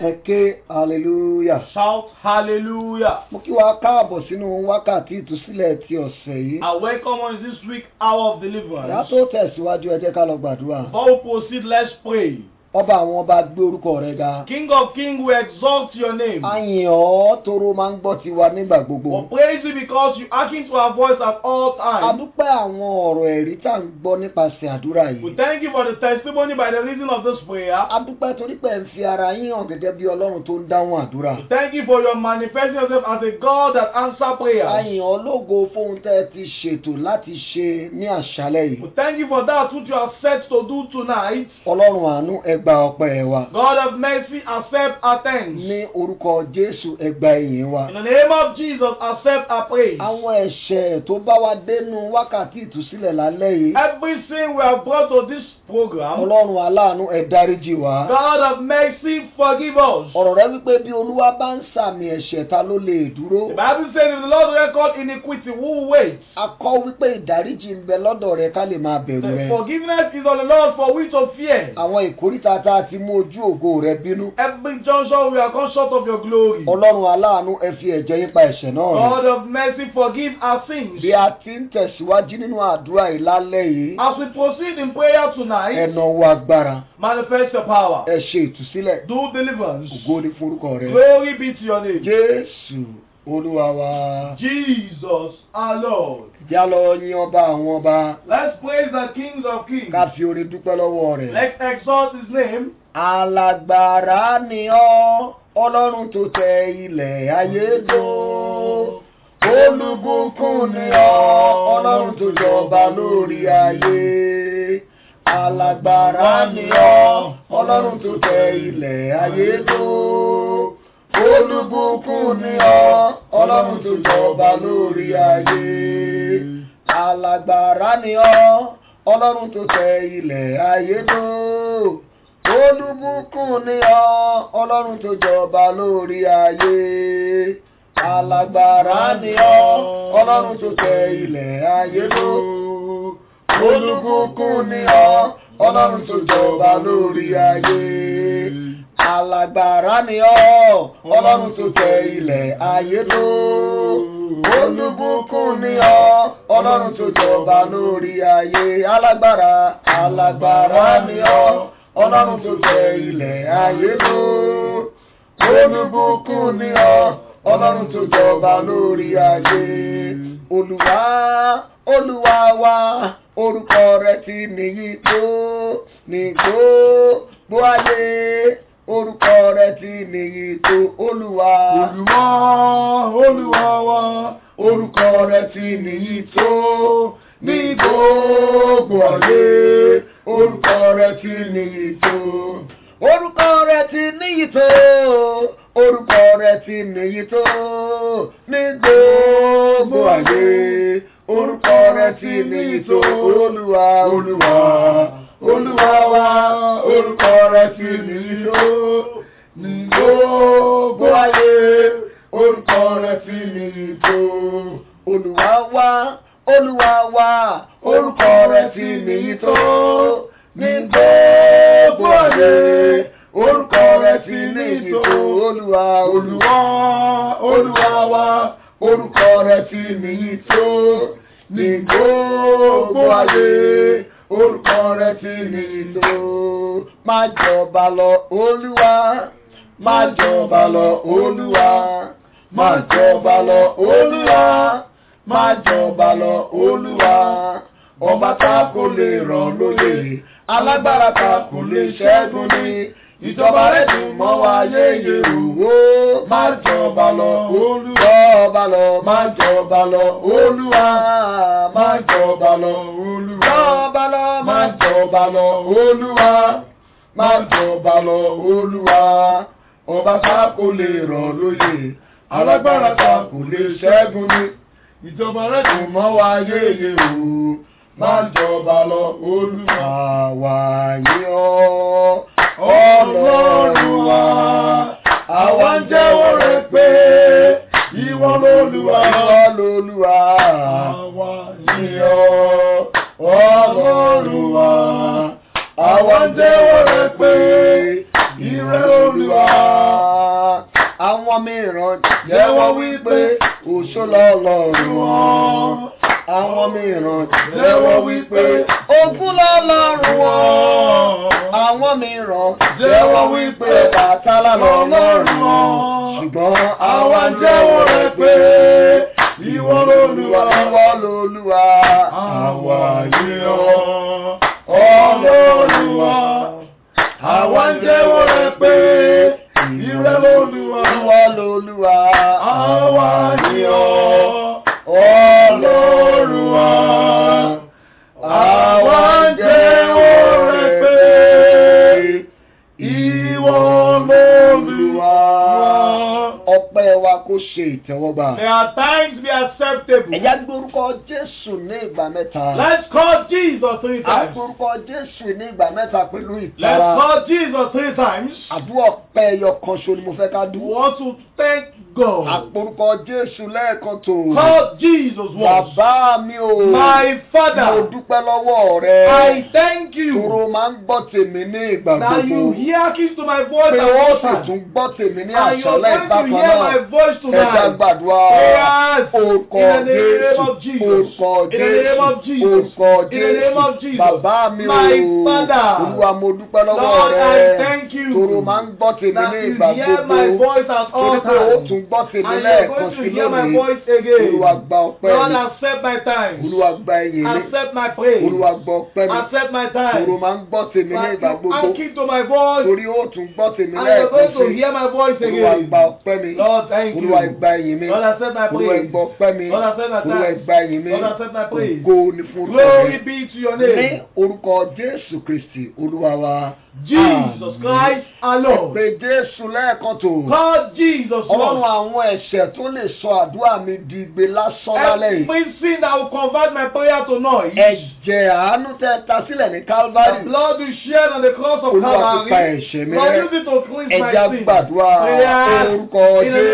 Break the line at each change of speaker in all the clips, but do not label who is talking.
ẹ ké hallelujah.
Shout hallelujah.
mo kí wa káàbọ̀ sínú wákàtí ìtúsílẹ̀ ti ọ̀sẹ̀ yìí.
I welcome on this week hour of
ìyá
deliverance.
tó tẹ̀síwájú ẹ jẹ́ ká lọ gbàdúrà.
Before we proceed, let's pray.
ọba àwọn ọba gbé orúkọ rẹ ga.
King of kings, we exalt your name.
a yìn ọ́ toro máa ń gbọ́ tiwa nígbà
We
gbogbo.
praise you because you hearken to our voice at all
a
times.
dúpẹ́ àwọn ọ̀rọ̀ ẹ̀rí tá à ń gbọ́ nípasẹ̀ àdúrà
We
yìí.
thank you for the testimony by the reason of this prayer.
a dúpẹ́ torí pé ẹ̀ ń fi ara yín hàn gẹ́gẹ́ bí ọlọ́run tó ń dáhùn àdúrà.
We thank you for your manifesting yourself as a God that answers
a
prayers.
yìn ọ́ lógo fóun tẹ́ ẹ ti ṣètò láti ṣe ní àṣálẹ̀ yìí.
We thank you for that which you are set to do tonight.
ọlọ́run àánú ẹ gba ọpẹ́ wa.
God of mercy, accept our thanks.
ní orúkọ jésù ẹ gba ìyìn wa.
In the name of Jesus, accept our praise.
àwọn ẹ̀ṣẹ̀ tó bá wa dénú wákàtí ìtúsílẹ̀ lálẹ́ yìí.
Every sin we have brought to this program,
ọlọ́run aláàánú ẹ dáríjì wá.
God of mercy, forgive us.
ọ̀rọ̀ rẹ wípé bí olúwa bá ń sàmì ẹ̀ṣẹ̀ ta ló lè dúró.
The Bible says, if the Lord record iniquity, who will wait?
a kọ́ wípé ìdáríjì ń bẹ lọ́dọ̀ rẹ ká lè máa bẹ̀rù
The
rẹ.
forgiveness is on the Lord for we to fear.
àwọn ìkórìtà tá a ti mú ojú ògo rẹ bínú.
Every junction we are come short of your glory.
ọlọ́run aláàánú ẹ fi ẹ̀jẹ̀ yín pa ẹ̀ṣẹ̀ náà rẹ.
God of mercy, forgive our sins.
bí a ti ń tẹ̀síwájú nínú àdúrà yìí lálẹ́ yìí.
As we proceed in prayer tonight,
ẹ̀nà wa agbára.
manifest your power.
ẹ ṣe ìtúsílẹ̀.
Do deliverance.
ògo ni forúkọ rẹ.
Glory be to your name.
jésù olúwa wa.
Jesus our Lord.
já lọ yìn ọba àwọn ọba.
Let's praise the King of Kings.
ká fi orin dúpẹ́ lọ́wọ́ rẹ̀.
Let's exalt his name.
alágbára ni ọ́ ọlọ́run tó tẹ ilẹ̀ ayé dó. olùbùkún ni ọ́ ọlọ́run tó jọba lórí ayé. alágbára ni ọ́ ọlọ́run tó tẹ ilẹ̀ ayé dó. olùbùkún ni ọ́ ọlọ́run tó jọba lórí ayé. alágbára ni ọ́ ọlọ́run tó tẹ ilẹ̀ ayé dó olùbùkún ni ọ́ ọlọ́run tó jọba lórí ayé alágbára ni ọ́ ọlọ́run tó tẹ ilẹ̀ ayé ló olùbùkún ni ọ́ ọlọ́run tó jọba lórí ayé alágbára ni ọ́ ọlọ́run tó tẹ ilẹ̀ ayé ló olùbùkún ni ọ́ ọlọ́run tó jọba lórí ayé alágbára alágbára ni ọ́ ọlọ́run tó tẹ ilẹ̀ ayé ló olùbùkún ni ọ́ ọlọ́run tó jọba lórí ayé olùwà olùwà wa orúkọ rẹ ti nìyí tó ní gbogbo ayé orúkọ rẹ ti nìyí tó olùwà
Olúwa, Olúwa wa,
orúkọ rẹ ti nìyí tó ní gbogbo ayé orúkọ rẹ ti níyì tó orúkọ rẹ ti níyì tó orúkọ rẹ ti níyì tó ní gbogbo ayé orúkọ rẹ ti níyì tó olúwa olúwa olúwa wa orúkọ rẹ ti níyì tó ní gbogbo ayé orúkọ rẹ ti níyì tó olúwa wa olúwa wa orúkọ rẹ ti níyì tó ní gbogbo ayé orúkọ rẹ ti níyì tó olúwa olúwa olúwa wa orúkọ rẹ ti níyì tó ní gbogbo ayé orúkọ rẹ ti níyì tó má jọba lọ olúwa má jọba lọ olúwa má jọba lọ olúwa má jọba lọ olúwa ọba tá kò lè ràn lóye alágbára tá kò lè ṣẹ́gun ní ìjọba rẹ̀ ti mọ́ wa yéye òwò má jọba lọ olúwa jọba lọ má jọba lọ olúwa má jọba lọ olúwa jọba lọ má jọba lọ olúwa má jọba lọ olúwa ọba tá kò lè ràn lóye alágbára tá kò lè ṣẹ́gun ní ìjọba rẹ̀ kò mọ́ wa yéye o má jọba lọ olúwa wà yí ọ́ ọlọ́run wa àwa ń jẹ́wọ́ rẹ̀ pé ìwọ lolúwa ìwọ lolúwa àwa yí ọ́ ọlọ́run wa àwa ń jẹ́wọ́ rẹ̀ pé
Ìrẹ Olúwa.
Àwọn mìíràn jẹ́wọ́ wípé òṣó lọ́lọ́run wọn. Àwọn mìíràn jẹ́wọ́ wípé ogún lọ́lọ́run wọn. Àwọn mìíràn jẹ́wọ́ wípé bàtálá lọ́lọ́run wọn. Ṣùgbọ́n àwa ń jẹ́wọ́ rẹ̀ pé ìwọ lolúwa. Ìwọ lolúwa.
Àwa yìn ọ́,
Ọlọ́run wa.
Àwa ń jẹ́wọ́ rẹ̀ pé ìrẹ lolúwa.
Ìwọ lolúwa.
Àwa yìn ọ́,
Ọlọ́run wa. Àwa ń jẹ́wọ́ rẹ̀ pé ìwọ lolúwa. Ọpẹ́ wa kó ṣe ìtẹ́wọ́gbà.
May our thanks be acceptable.
Ẹ̀yà gbórúkọ Jésù ní ìgbà mẹ́ta.
Let's call Jesus three
A
times.
gbórúkọ Jésù ní ìgbà mẹ́ta pẹ̀lú
Let's
ìtara.
call Jesus three times.
Àdúrà ọpẹ́ ẹyọ kan ṣo ni mo fẹ́ ká
We
dúró.
want to thank God.
Àporúkọ Jésù lẹ́ẹ̀kan tó.
Call Jesus once.
Bàbá mi ò.
My
Mo
Father,
dúpẹ́ lọ́wọ́ rẹ.
I thank you
Toro máa ń gbọ́ tèmi ní ìgbà
that you
gbogbo.
hearken to my voice
Pé
and
ó
all
sì
time.
tún gbọ́ tèmi ní
And you're
àṣálẹ́
going to
ìbákan
hear my
náà.
voice
Ẹja
tonight.
gbàdúrà.
Prayers
Orúkọ
in the name of
Jésù.
Jesus.
Orúkọ
In the name of
Jésù.
Jesus.
Orúkọ
In the name of
Jésù.
Jesus.
Bàbá mi ò.
My Father.
Olúwa mo dúpẹ́ lọ́wọ́
Lord, I
rẹ.
thank you
Toro máa ń gbọ́ tèmi
that
ní
you
ìgbà
hear my
gbogbo.
voice at all
Torí pé ó
times.
tún gbọ́ tèmi
And you're
lẹ́ẹ̀kan
going
sí
to hear my
lónìí.
voice again.
Olúwa gba ọpẹ́
Lord,
mi.
accept my time.
Olúwa gba ẹ̀yìn mi.
Accept my praise.
Olúwa gbọ́ ọpẹ́ mi.
Accept my
Toro
time.
máa ń gbọ́ tèmi ní
That
ìgbà
you
gbogbo.
hearken to my voice.
Torí ó tún gbọ́ tèmi
And you're
lẹ́ẹ̀kan
going to
sí.
hear my voice
Olúwa
again.
gba ọpẹ́ mi.
Lord, thank you.
Olúwa gba ẹ̀yìn mi.
Lord, accept my
Olúwa
praise.
gba ọpẹ́ mi.
Lord, accept my
Olúwa
thanks.
gba ẹ̀yìn mi.
Lord, accept my praise.
Ògo ni fún orúkọ
Glory
rẹ.
be to your
Ní
name.
orúkọ Jésù Kristì Olúwa wa.
Jesus
Àmín.
Christ our
Ẹ
Lord.
pé Jésù lẹ́ẹ̀kan tó.
Call Jesus
Ọlọ́run
once.
àwọn ẹ̀ṣẹ̀ tó lè sọ àdúrà mi di igbe lásán lálẹ́ yìí.
Every sin that will convert my prayer to noise.
Ẹ̀jẹ̀ àánú tẹ ta sílẹ̀ ní
The
Calvary.
blood you shed on the cross of
Olúwa fi pa
Calvary.
ẹ̀ṣẹ̀ mi
Lord,
rẹ́.
use it to cleanse my
Ẹja
sin.
gbàdúrà
Prayers
orúkọ
in the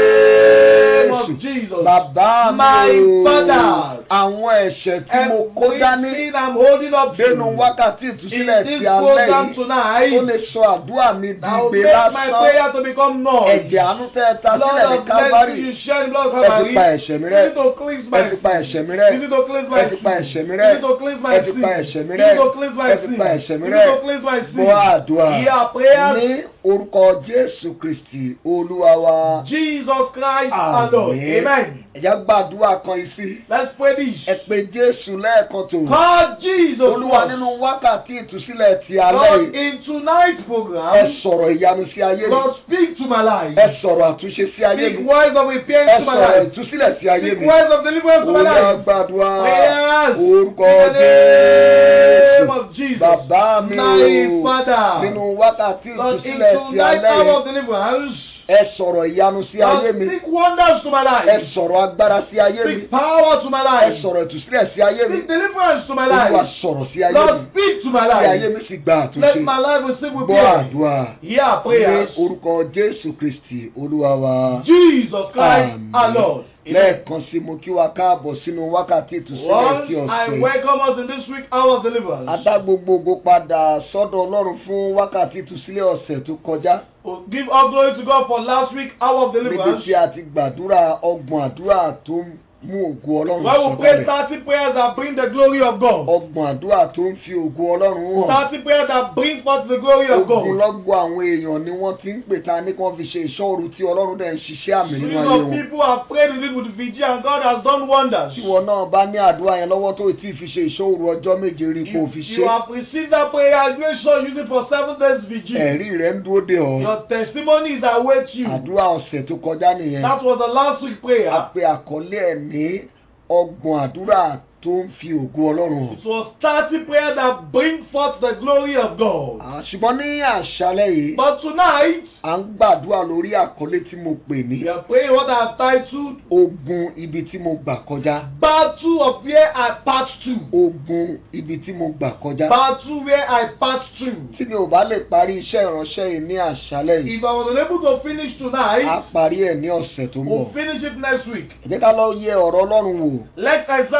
name of
Jésù.
Jesus.
Bàbá
My
mi o.
Father.
Àwọn ẹ̀ṣẹ̀ tí mo kó
Every
dání
sin I'm holding up to
dénú wákàtí
in
ìtúsílẹ̀
this
ti alẹ́
program
yìí.
tonight
Ó lè sọ àdúrà mi di
that will
igbe
make my
lásán.
prayer to become noise.
Ẹ̀jẹ̀ àánú tẹ ta sílẹ̀
Lord
ní
of mercy,
Calvary.
you shed the blood of
Ẹ fi
Calvary.
pa ẹ̀ṣẹ̀ mi
Use
rẹ́.
it to cleanse my
Ẹ fi pa ẹ̀ṣẹ̀ mi rẹ́.
Use it to cleanse my
Ẹ fi pa
sin.
ẹ̀ṣẹ̀ mi
Use
rẹ́.
it to cleanse my
Ẹ fi
sin.
pa ẹ̀ṣẹ̀ mi
Use
rẹ́.
it to cleanse my
Ẹ fi
sin.
pa ẹ̀ṣẹ̀ mi
Use
rẹ́.
it to cleanse my sin.
Gbọ́ àdúrà.
Hear prayers.
Ní orúkọ Jésù Kristì Olúwa wa.
Jesus Christ our Lord.
Àmín.
Amen.
Ẹ̀jẹ̀ gbàdúrà kan yìí sí.
Let's pray this.
Ẹ pé Jésù lẹ́ẹ̀kan tó.
Call Jesus
Olúwa
once.
nínú wákàtí ìtúsílẹ̀ ti alẹ́
Lord,
yìí.
in tonight's
Ẹ
program,
sọ̀rọ̀ ìyanu sí ayé mi.
Lord, speak to my life.
Ẹ sọ̀rọ̀ àtúnṣe sí ayé
Speak
mi.
words of
Ẹ
repentance to my
sọ̀rọ̀
life.
ìtúsílẹ̀ sí ayé
Speak
mi.
words of deliverance to my
Olúwa
life.
gbàdúrà.
Prayers
Orúkọ
in the name
Jésù.
of Jesus.
Bàbá mi
My
o.
Father.
Nínú wákàtí
Lord, in
ìtúsílẹ̀ sí
tonight's
alẹ́
hour of
yìí.
deliverance,
Ẹ sọ̀rọ̀ ìyanu sí ayé
Lord,
mi.
speak wonders to my
Ẹ
life.
sọ̀rọ̀ agbára sí ayé mi.
Speak power to my
Ẹ
life.
sọ̀rọ̀ ìtúsílẹ̀ sí ayé mi.
Speak deliverance to my
Olúwa
life.
sọ̀rọ̀ sí ayé
Lord,
mi.
speak to my
Kí ayé
life.
mi sì gba
Let
àtúnṣe.
my life receive with
Gbọ́
prayer.
àdúrà.
Hear
Ní
prayers.
orúkọ Jésù Kristì Olúwa wa.
Jesus Christ our
Àmín.
Lord. Amen.
Lẹ́ẹ̀kan sí mo kí wa káàbọ̀ sínú wákàtí ìtúsílẹ̀ ti
Once I
ọ̀sẹ̀.
welcome us in this week hour of deliverance.
Adá gbogbo ògo padà sọ́dọ̀ Ọlọ́run fún wákàtí ìtúsílẹ̀ ọ̀sẹ̀ tó kọjá.
We'll give all glory to God for last week hour of
Níbi
deliverance.
tí a ti gbàdúrà ọgbọ̀n àdúrà tó ń mú ògo Ọlọ́run
Where we pray
sọ̀kalẹ̀.
30 prayers that bring the glory of God.
Ọgbọ̀n àdúrà tó ń fi ògo Ọlọ́run hàn.
30 prayers that bring forth the glory of God.
Ogunlọ́gọ̀ àwọn èèyàn ni wọ́n ti ń pè ta ní kí wọ́n fi ṣe ìṣọ́ru tí Ọlọ́run dẹ̀ ń ṣiṣẹ́ àmì nínú
Millions
ayé
of
wọn.
people have prayed with it with vigil and God has done wonders.
Tí wọn náà bá ní àdúrà yẹn lọ́wọ́ tó tí ì fi ṣe ìṣọ́ru ọjọ́ méje rí kó fi
If
ṣe.
you have received that prayer, make sure you use it for seven days vigil.
Ẹ̀rí rẹ̀ ń dúró dè ọ́.
Your testimonies await you.
Àdúrà ọ̀sẹ̀ tó kọjá nìyẹn.
That was the last week
A
prayer.
pe àkọlé ẹ̀ ní ọgbọ̀n àdúrà tó ń fi ògo Ọlọ́run hàn.
It was 30 prayers that bring forth the glory of God.
À, Ṣùgbọ́n ní àṣálẹ́ yìí,
But tonight,
à ń gbàdúrà lórí àkọlé tí mo pè ní
we are praying what I have titled
ogun ibi tí mo gbà kọjá.
Battle of Where I Pass To.
Ogun ibi tí mo gbà kọjá.
Battle Where I Pass To.
Tí mi ò bá lè parí iṣẹ́ ìránṣẹ́ yìí ní àṣálẹ́ yìí,
If I was unable to finish
á
tonight,
parí ẹ̀ ní ọ̀sẹ̀ tó ń bọ̀.
we'll finish it next week.
Ẹ jẹ́ ká lọ yẹ ọ̀rọ̀ Ọlọ́run wò
Let's examine the word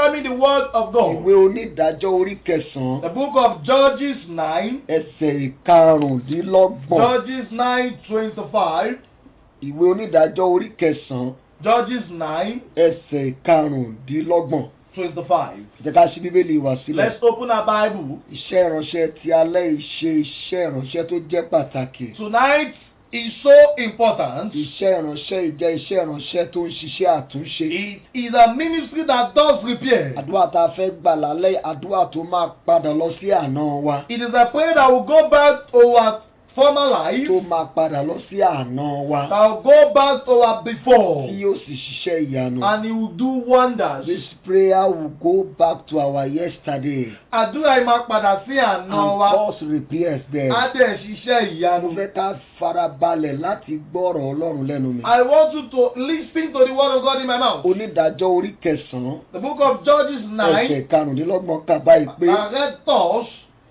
word of
ìwé
God.
onídàájọ́ orí kẹsàn-án
The book of Judges 9,
ẹsẹ̀ ìkarùndínlọ́gbọ̀n
Judges 9 25,
ìwé onídàájọ́ orí kẹsàn-án
Judges 9
ẹsẹ̀ ìkarùndínlọ́gbọ̀n
25.
jẹ́ ká ṣí bíbélì wá sílẹ̀.
Let's open our Bible.
iṣẹ́ ìránṣẹ́ ti alẹ́ ìṣe iṣẹ́ ìránṣẹ́ tó jẹ́ pàtàkì.
Tonight is so important.
iṣẹ́ ìránṣẹ́ ìjẹ́ iṣẹ́ ìránṣẹ́ tó ń ṣiṣẹ́ àtúnṣe.
It is a ministry that does repair.
àdúrà tá a fẹ́ gbà lálẹ́ àdúrà tó máa padà lọ sí àná wa.
It is a prayer that will go back to our former life,
tó máa padà lọ sí àná wa.
that will go back to our before,
tí yóò sì ṣiṣẹ́ ìyanu.
and it will do wonders.
This prayer will go back to our yesterday
Àdúrà yìí máa padà sí àná
and
wa.
cause repairs there.
Á dẹ̀ ṣiṣẹ́
Mo
ìyanu.
fẹ́ ká farabalẹ̀ láti gbọ́rọ̀ Ọlọ́run lẹ́nu mi.
I want you to listen to the word of God in my mouth.
Onídàájọ́ orí kẹsàn-án
The book of Judges 9,
ẹsẹ̀ karùndínlọ́gbọ̀n kà báyìí pé
I read thus,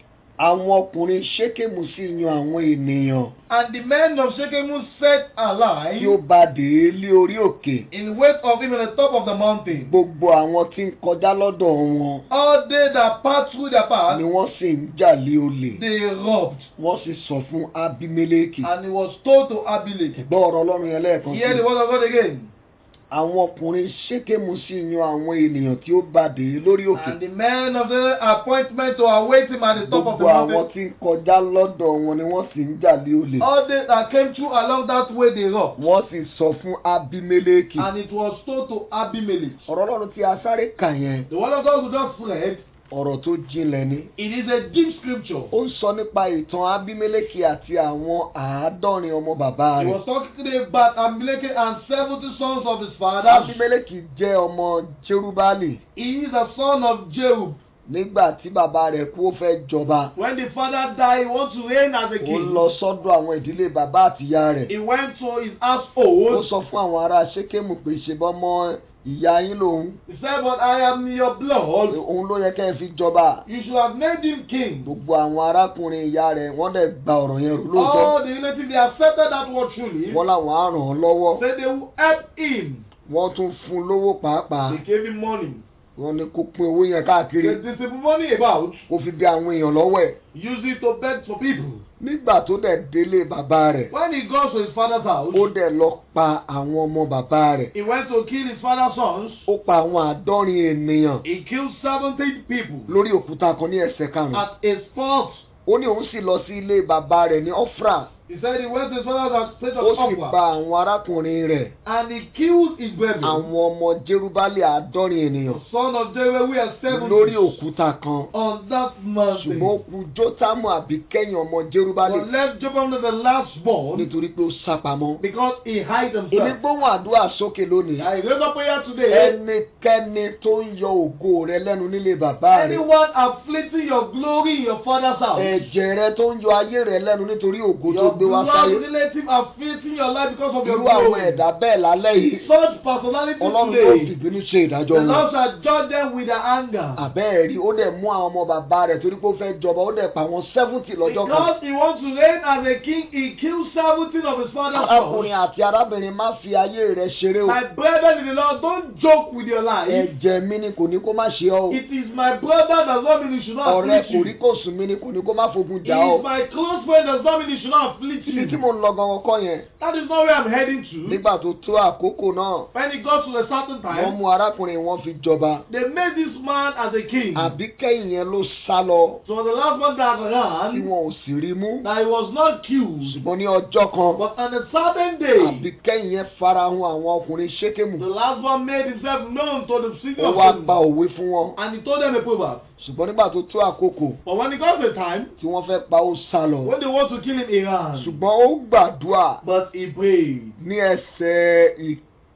àwọn ọkùnrin ṣékèmù sí yan àwọn ènìyàn
and the men of Shechem set alive
tí ó bá dé lé orí òkè.
in wait of him at the top of the mountain.
Gbogbo àwọn tí ń kọjá lọ́dọ̀ wọn
All they that passed through their path,
ni wọ́n sì ń jà lé olè.
they robbed.
Wọ́n sì sọ fún Abimeleki.
And he was told to Abimelech.
Gbọ́ ọ̀rọ̀ Ọlọ́run yẹn lẹ́ẹ̀kan
Hear the
sí.
word of God again.
Àwọn ọkùnrin ṣékèmù sí yan àwọn ènìyàn tí ó bá dé lórí òkè.
And the men of the appointment to await him at the top of the
Gbogbo àwọn
mountain.
tí ń kọjá lọ́dọ̀ wọn ni wọ́n sì ń jà lé olè.
All they that came through along that way, they robbed.
Wọ́n sì sọ fún Abimeleki.
And it was told to Abimelech.
Ọ̀rọ̀ Ọlọ́run tí a sáré kà yẹn,
The word of God we just read,
ọ̀rọ̀ tó jinlẹ̀ ni.
it is a deep scripture.
Ó ń sọ nípa ìtàn Abimeleki àti àwọn àádọ́rin ọmọ bàbá
He
rẹ̀.
was talking about Abimelech and 70 sons of his father.
Abimeleki jẹ́ ọmọ Jerubali.
He is a son of Jerub.
Nígbà tí bàbá rẹ̀ kú ó fẹ́ jọba,
When the father died, he wants to reign as a
ó
king.
lọ sọ́dọ̀ àwọn ìdílé bàbá àtìyá rẹ̀.
He went to his
Ó
household.
sọ fún àwọn ará Ṣékèmù pé ṣe bọ́mọ ìyá yín lòun.
He said, But I am your blood.
Òun ló yẹ kẹ́ ẹ fi jọba.
You should have made him king.
Gbogbo àwọn arákùnrin ìyá rẹ̀ wọ́n dẹ̀ gba ọ̀rọ̀ yẹn rò lóòótọ́.
All the relatives, they accepted that word truly.
Wọ́n láwọn á ràn án lọ́wọ́.
Said they will help him.
Wọ́n tún fún un lówó pàápàá.
They gave him money.
Wọ́n ní kó pín owó yẹn káàkiri.
They distributed money about.
Kó fi bí àwọn èèyàn lọ́wọ́ ẹ̀.
Use it to beg for people.
Nígbà tó dẹ̀ délé bàbá rẹ̀,
When he goes to his father's house,
ó dẹ̀ lọ pa àwọn ọmọ bàbá rẹ̀.
he went to kill his father's sons.
Ó pa àwọn àádọ́rin ènìyàn
He killed 70 people
lórí òkúta kan ní ẹsẹ̀ karùn-ún.
at a spot.
Ó ní òun sì lọ sí ilé bàbá rẹ̀ ní Ọ́frà.
He said he went to his father's house, state
Ó
of
sì
Opera,
pa àwọn arákùnrin rẹ̀.
and he killed his brethren.
Àwọn ọmọ Jerubálì àádọ́rin ènìyàn.
The son of Jehu, we are seven
lórí òkúta kan.
on that mountain.
Ṣùgbọ́n ó kù Jótámù àbí kẹ́yìn ọmọ Jerubálì.
But left Jotham the last born
nítorí pé ó sá pamọ́.
because he hid
Èmi
himself.
gbóhùn àdúrà sókè lónìí.
I raise up prayer today.
Ẹnikẹ́ni tó ń yọ ògo rẹ lẹ́nu nílé bàbá rẹ̀.
Anyone afflicting your glory in your father's house.
Ẹ̀jẹ̀ rẹ tó ń yọ ayé rẹ lẹ́nu nítorí ògo tó
Your
gbé wá
blood
sáyé.
relative afflicting your life because of your
Irú àwọn
glory.
ẹ̀dá bẹ́ẹ̀ lálẹ́ yìí.
Such personality
Ọlọ́run yóò
today.
fìbínú ṣe ìdájọ́
The
wọn.
Lord shall judge them with their anger.
Àbẹ́ẹ̀rí ó dẹ̀ mú àwọn ọmọ bàbá rẹ̀ torí pé ó fẹ́ jọba ó dẹ̀ pa àwọn sẹ́fúntì lọ́jọ́ kan.
Because he wants to reign as a king, he killed seventeen of his father's sons.
Arákùnrin àti arábìnrin má fi ayé rẹ ṣeré o.
My brethren in the Lord, don't joke with your life.
Ẹ̀jẹ̀ mi ni kò ní kó má ṣe ọ́ o.
It is my brother does not mean he should not
Ọ̀rẹ́
afflict you.
kò rí kò sùn mí ni kò ní kó má fogun
He
jà ọ́.
is my close friend does not mean he should not afflict
Ibi tí
you.
mo ń lọ gangan kọ́ yẹn.
That is not where I'm heading to.
Nígbà tó tó àkókò náà,
When he got to a certain
wọ́n
time,
mú arákùnrin wọn fi jọba.
they made this man as a king.
Àbí kẹ́yìn yẹn ló sá lọ
So the last one that
tí
ran,
wọn ò sì rí mú.
that he was not killed.
Ṣùgbọ́n ní ọjọ́ kan,
But on a certain day,
àbí kẹ́yìn yẹn farahàn àwọn ọkùnrin ṣékèmù.
the last one made himself known to the city
Ó
of
wá
Jerusalem.
pa òwe fún wọn.
And he told them a proverb.
Ṣùgbọ́n nígbà tó tó àkókò
But when it got to the time,
tí wọ́n fẹ́ pa ó sá lọ.
when they want to kill him, he ran.
Ṣùgbọ́n ó gbàdúrà
But he prayed.
ní ẹsẹ̀ ì-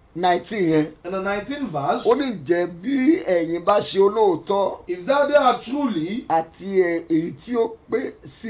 19 yẹn.
In the 19th verse,
Ó ní jẹ́ bí ẹ̀yin bá ṣe olóòótọ́
if thou there are truly
àti ẹ̀- èyí tí ó pé sí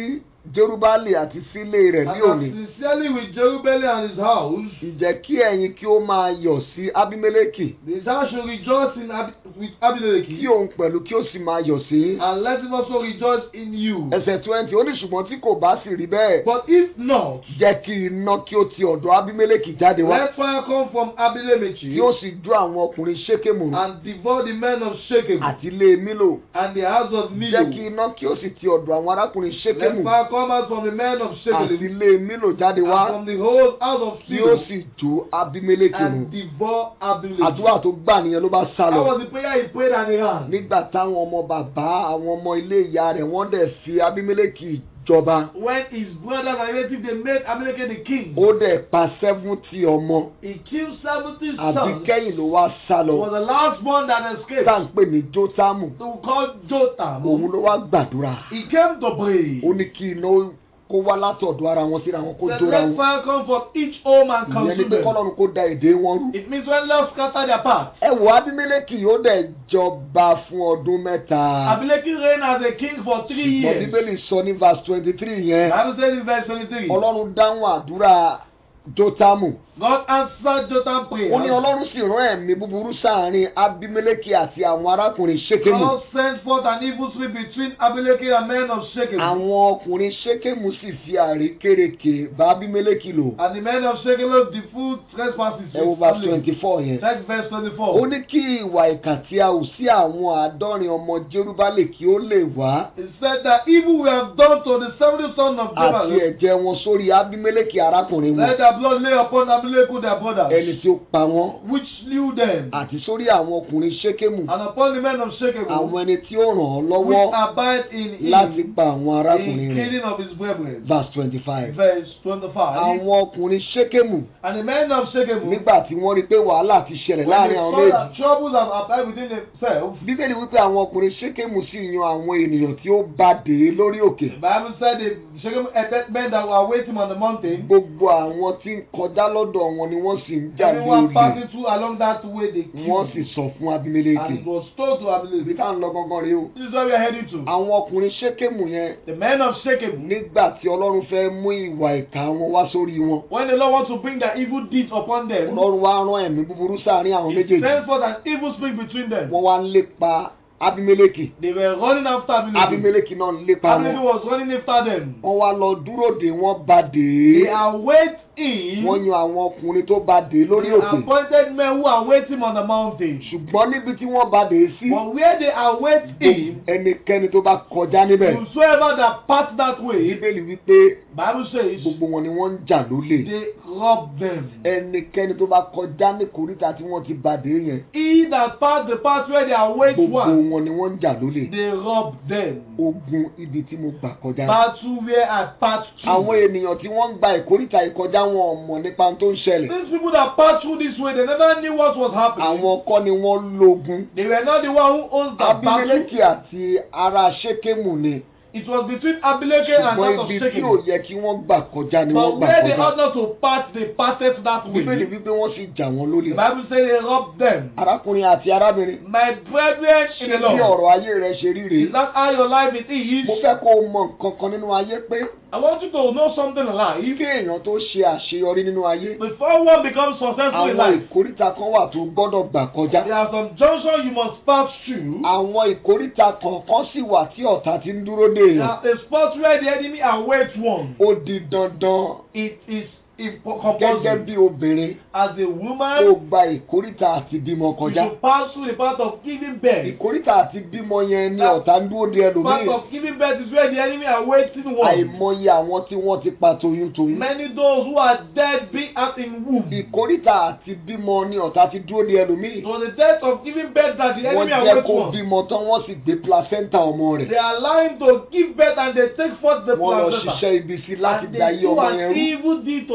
jerubali àti sílé rẹ̀ ní
And
òní
as sincerely with Jerubbaal and his house,
ìjẹ́ kí ẹ̀yin kí ó máa yọ̀ sí abimeleki
his house should rejoice in Ab- with
kí
Abimelech,
òun pẹ̀lú kí ó sì máa yọ̀ sí.
and let him also rejoice in you.
ẹsẹ̀ twenty ó ní ṣùgbọ́n tí kò bá sì rí bẹ́ẹ̀
But if not,
jẹ́ kí iná kí ó ti ọ̀dọ̀ abimeleki jáde wá
let fire come from Abimelech
kí ó sì dún àwọn ọkùnrin ṣékèmù
and devour the men of Shechem
àti ilé mílò
and the house of
jẹ́ kí
Milo.
iná kí ó sì ti ọ̀dọ̀ àwọn arákùnrin
Let
ṣékèmù
fire come out from the men of
àti
Shechem
ilé mílò jáde
and
wá
from the whole house of
kí ó
Silo
sì jó abimeleki run
and devour Abimelech.
àdúrà tó gbà nìyẹn ló bá sá
That
lọ
was the prayer he prayed and he ran.
nígbà táwọn ọmọ bàbá àwọn ọmọ ilé ìyá rẹ̀ wọ́n dẹ̀ fi abimeleki jọba
When his brothers and relatives they made Abimelech the king,
ó dẹ̀ pa seventy ọmọ
he killed seventy
àbí
sons.
kẹ́yìn ló wá sá
He
lọ
was the last one that escaped.
tá à ń pè ní jótámù
To call Jotham.
òun ló wá gbàdúrà
He came to pray.
ó ní kí iná kó wá látọ̀dọ̀ ara wọn síra wọn kó
Then
jóra
let
wọn
fire come from each home and
ìyẹn ni
consume
pé
them.
kọ́lọ́run kó da èdè wọn rú.
It means when love scatter their path.
ẹ wo abimeleki ó dẹ̀ jọba fún ọdún mẹ́ta
Abimelech reigned as a king for three
ṣùgbọ́n
years.
bíbélì sọ ní verse twenty three yẹn
Bible says in verse twenty-three.
ọlọ́run dáhùn àdúrà jótámù
God answered Jotham's prayer.
ó ní ọlọ́run sì rán ẹ̀mí búburú sáàárín abimeleki àti àwọn arákùnrin ṣékèmù
God sent forth an evil spirit between Abimelech and men of Shechem.
àwọn ọkùnrin ṣékèmù sì fi àrékérekè bá abimeleki lò
And the men of Shechem loved the full trespasses.
ẹ wo verse twenty four yẹn.
Check verse
ó
twenty-four.
ní kí ìwà ìkà tí a hù sí àwọn àádọ́rin ọmọ jerúbálẹ̀ kí ó lè wá
He said that evil we have done to the seventy sons of
àti
Jamal.
ẹ̀jẹ̀ wọn sórí abimeleki arákùnrin
Let
wọn
their blood lay upon Abimelech their brothers,
ẹni tí ó pa wọn
which slew them,
àti sórí àwọn ọkùnrin ṣékèmù
and upon the men of Shechem,
àwọn ẹni tí ó ràn án
which
lọ́wọ́
abide in him,
láti pa àwọn
in
arákùnrin rẹ̀
killing of his brethren.
verse twenty five
Verse twenty-five.
àwọn ọkùnrin ṣékèmù
And the men of Shechem,
nígbà tí wọ́n rí i pé wàhálà ti ṣẹlẹ̀
when
láàrin
they
àwọn
saw
méjì
that troubles have appeared within themselves,
bíbélì wípé àwọn ọkùnrin ṣékèmù sì yan àwọn ènìyàn tí ó bá dé lórí òkè
the Bible said the Shechem had men that were waiting on the mountain.
gbogbo àwọn tí ń kọjá lọ́dọ̀ wọn ni wọ́n sì ń jà
Everyone
lórí
passing through along that way, they
wọ́n
killed.
sì sọ fún
And
abimeleki
it was told to
ibi
Abimelech.
tá à ń lọ gangan rèé o
This is where we are heading to.
àwọn ọkùnrin ṣékèmù yẹn
The men of Shechem,
nígbà tí ọlọ́run fẹ́ mú ìwà ìkà wọn wá sórí wọn
when the Lord wants to bring their evil deeds upon them,
ọlọ́run wá rán ẹ̀mí búburú sáàrin àwọn méjèèjì
send forth an evil spirit between them.
wọ́n wá ń lépa abimeleki
They were running after Abimelech.
abimeleki náà ń lépa
Abimelech
wọn
was running after them.
wọ́n wá lọ dúró dè wọ́n bá dé
They await him.
wọ́n yan àwọn ọkùnrin tó bá dé lórí
The
òkè
appointed men who await him on the mountain.
ṣùgbọ́n níbi tí wọ́n bá dé sí
But where they await him,
ẹnikẹ́ni tó bá kọjá níbẹ̀
whosoever that pass that way,
bíbélì wípé
Bible says
gbogbo wọn ni wọ́n ń jà lólè
they rob them.
ẹnikẹ́ni tó bá kọjá ní kòríta tí wọ́n ti bá dé yẹn
He that pass the path where they await
gbogbo
one,
wọn ni wọ́n ń jà lólè
they rob them.
ogun ibi tí mo gbà kọjá
Battle where I pass
àwọn
through.
ènìyàn tí wọ́n ń gba ìkóríta ìkọjá wọn ò mọ̀ nípa ohun tó ń ṣẹlẹ̀
These people that passed through this way, they never knew what was happening.
àwọn kọ́ ni wọ́n lógun
They were not the one who owns the battle.
abimeleki àti ará ṣékèmù ni
It was between Abimelech and
ṣùgbọ́n
that of
ibi tí ò
Shechem.
yẹ kí wọ́n gbà kọjá ni wọ́n
But
gbà
where they
kọjá
ought not to pass, they passed that
bíbélì
way.
wípé wọ́n sì jà wọ́n
The
lólè
Bible says they robbed them.
arákùnrin àti arábìnrin
My brethren in
ṣé
the
bí
Lord,
ọ̀rọ̀ ayé rẹ ṣe rí rèé
is that how your life it is?
mo fẹ́ kó o mọ nǹkan kan nínú ayé pé
I want you to know something in life.
kí èèyàn tó ṣe àṣeyọrí nínú ayé
Before one becomes successful in
àwọn
life,
ìkóríta kan wà tó gbọ́dọ̀ gbà kọjá
there are some junctions you must pass through.
àwọn ìkóríta kọ̀ọ̀kan sì wà tí ọ̀tá ti ń dúró dè
There
èèyàn
are a spot where the enemy awaits one.
ó di dandan
It is impo-
gẹ́gẹ́
compulsory.
bí obìnrin
As a
kó
woman,
gba ìkóríta àti bímọ
you
kọjá
should pass through the path of giving birth.
ìkóríta àti bímọ yẹn ni ọ̀tá ń dúró de
Part
ẹlòmíì
of giving birth is where the enemy are waiting one.
àìmọye àwọn tí wọ́n ti pa toyúntoyún
Many those who are dead be out in womb.
ìkóríta àti bímọ ni ọ̀tá ti dúró de ẹlòmíì
It was the death of giving birth that the
wọ́n
enemy are
jẹ́
waiting
kó
one.
bímọ tán wọ́n sì gbé placenta ọmọ rẹ̀
They are lying to give birth and they take forth the
wọ́n lọ
placenta.
ṣiṣẹ́ ibi sí láti
And
gba
they
iye
do
ọmọ
an
yẹn rú
evil deed to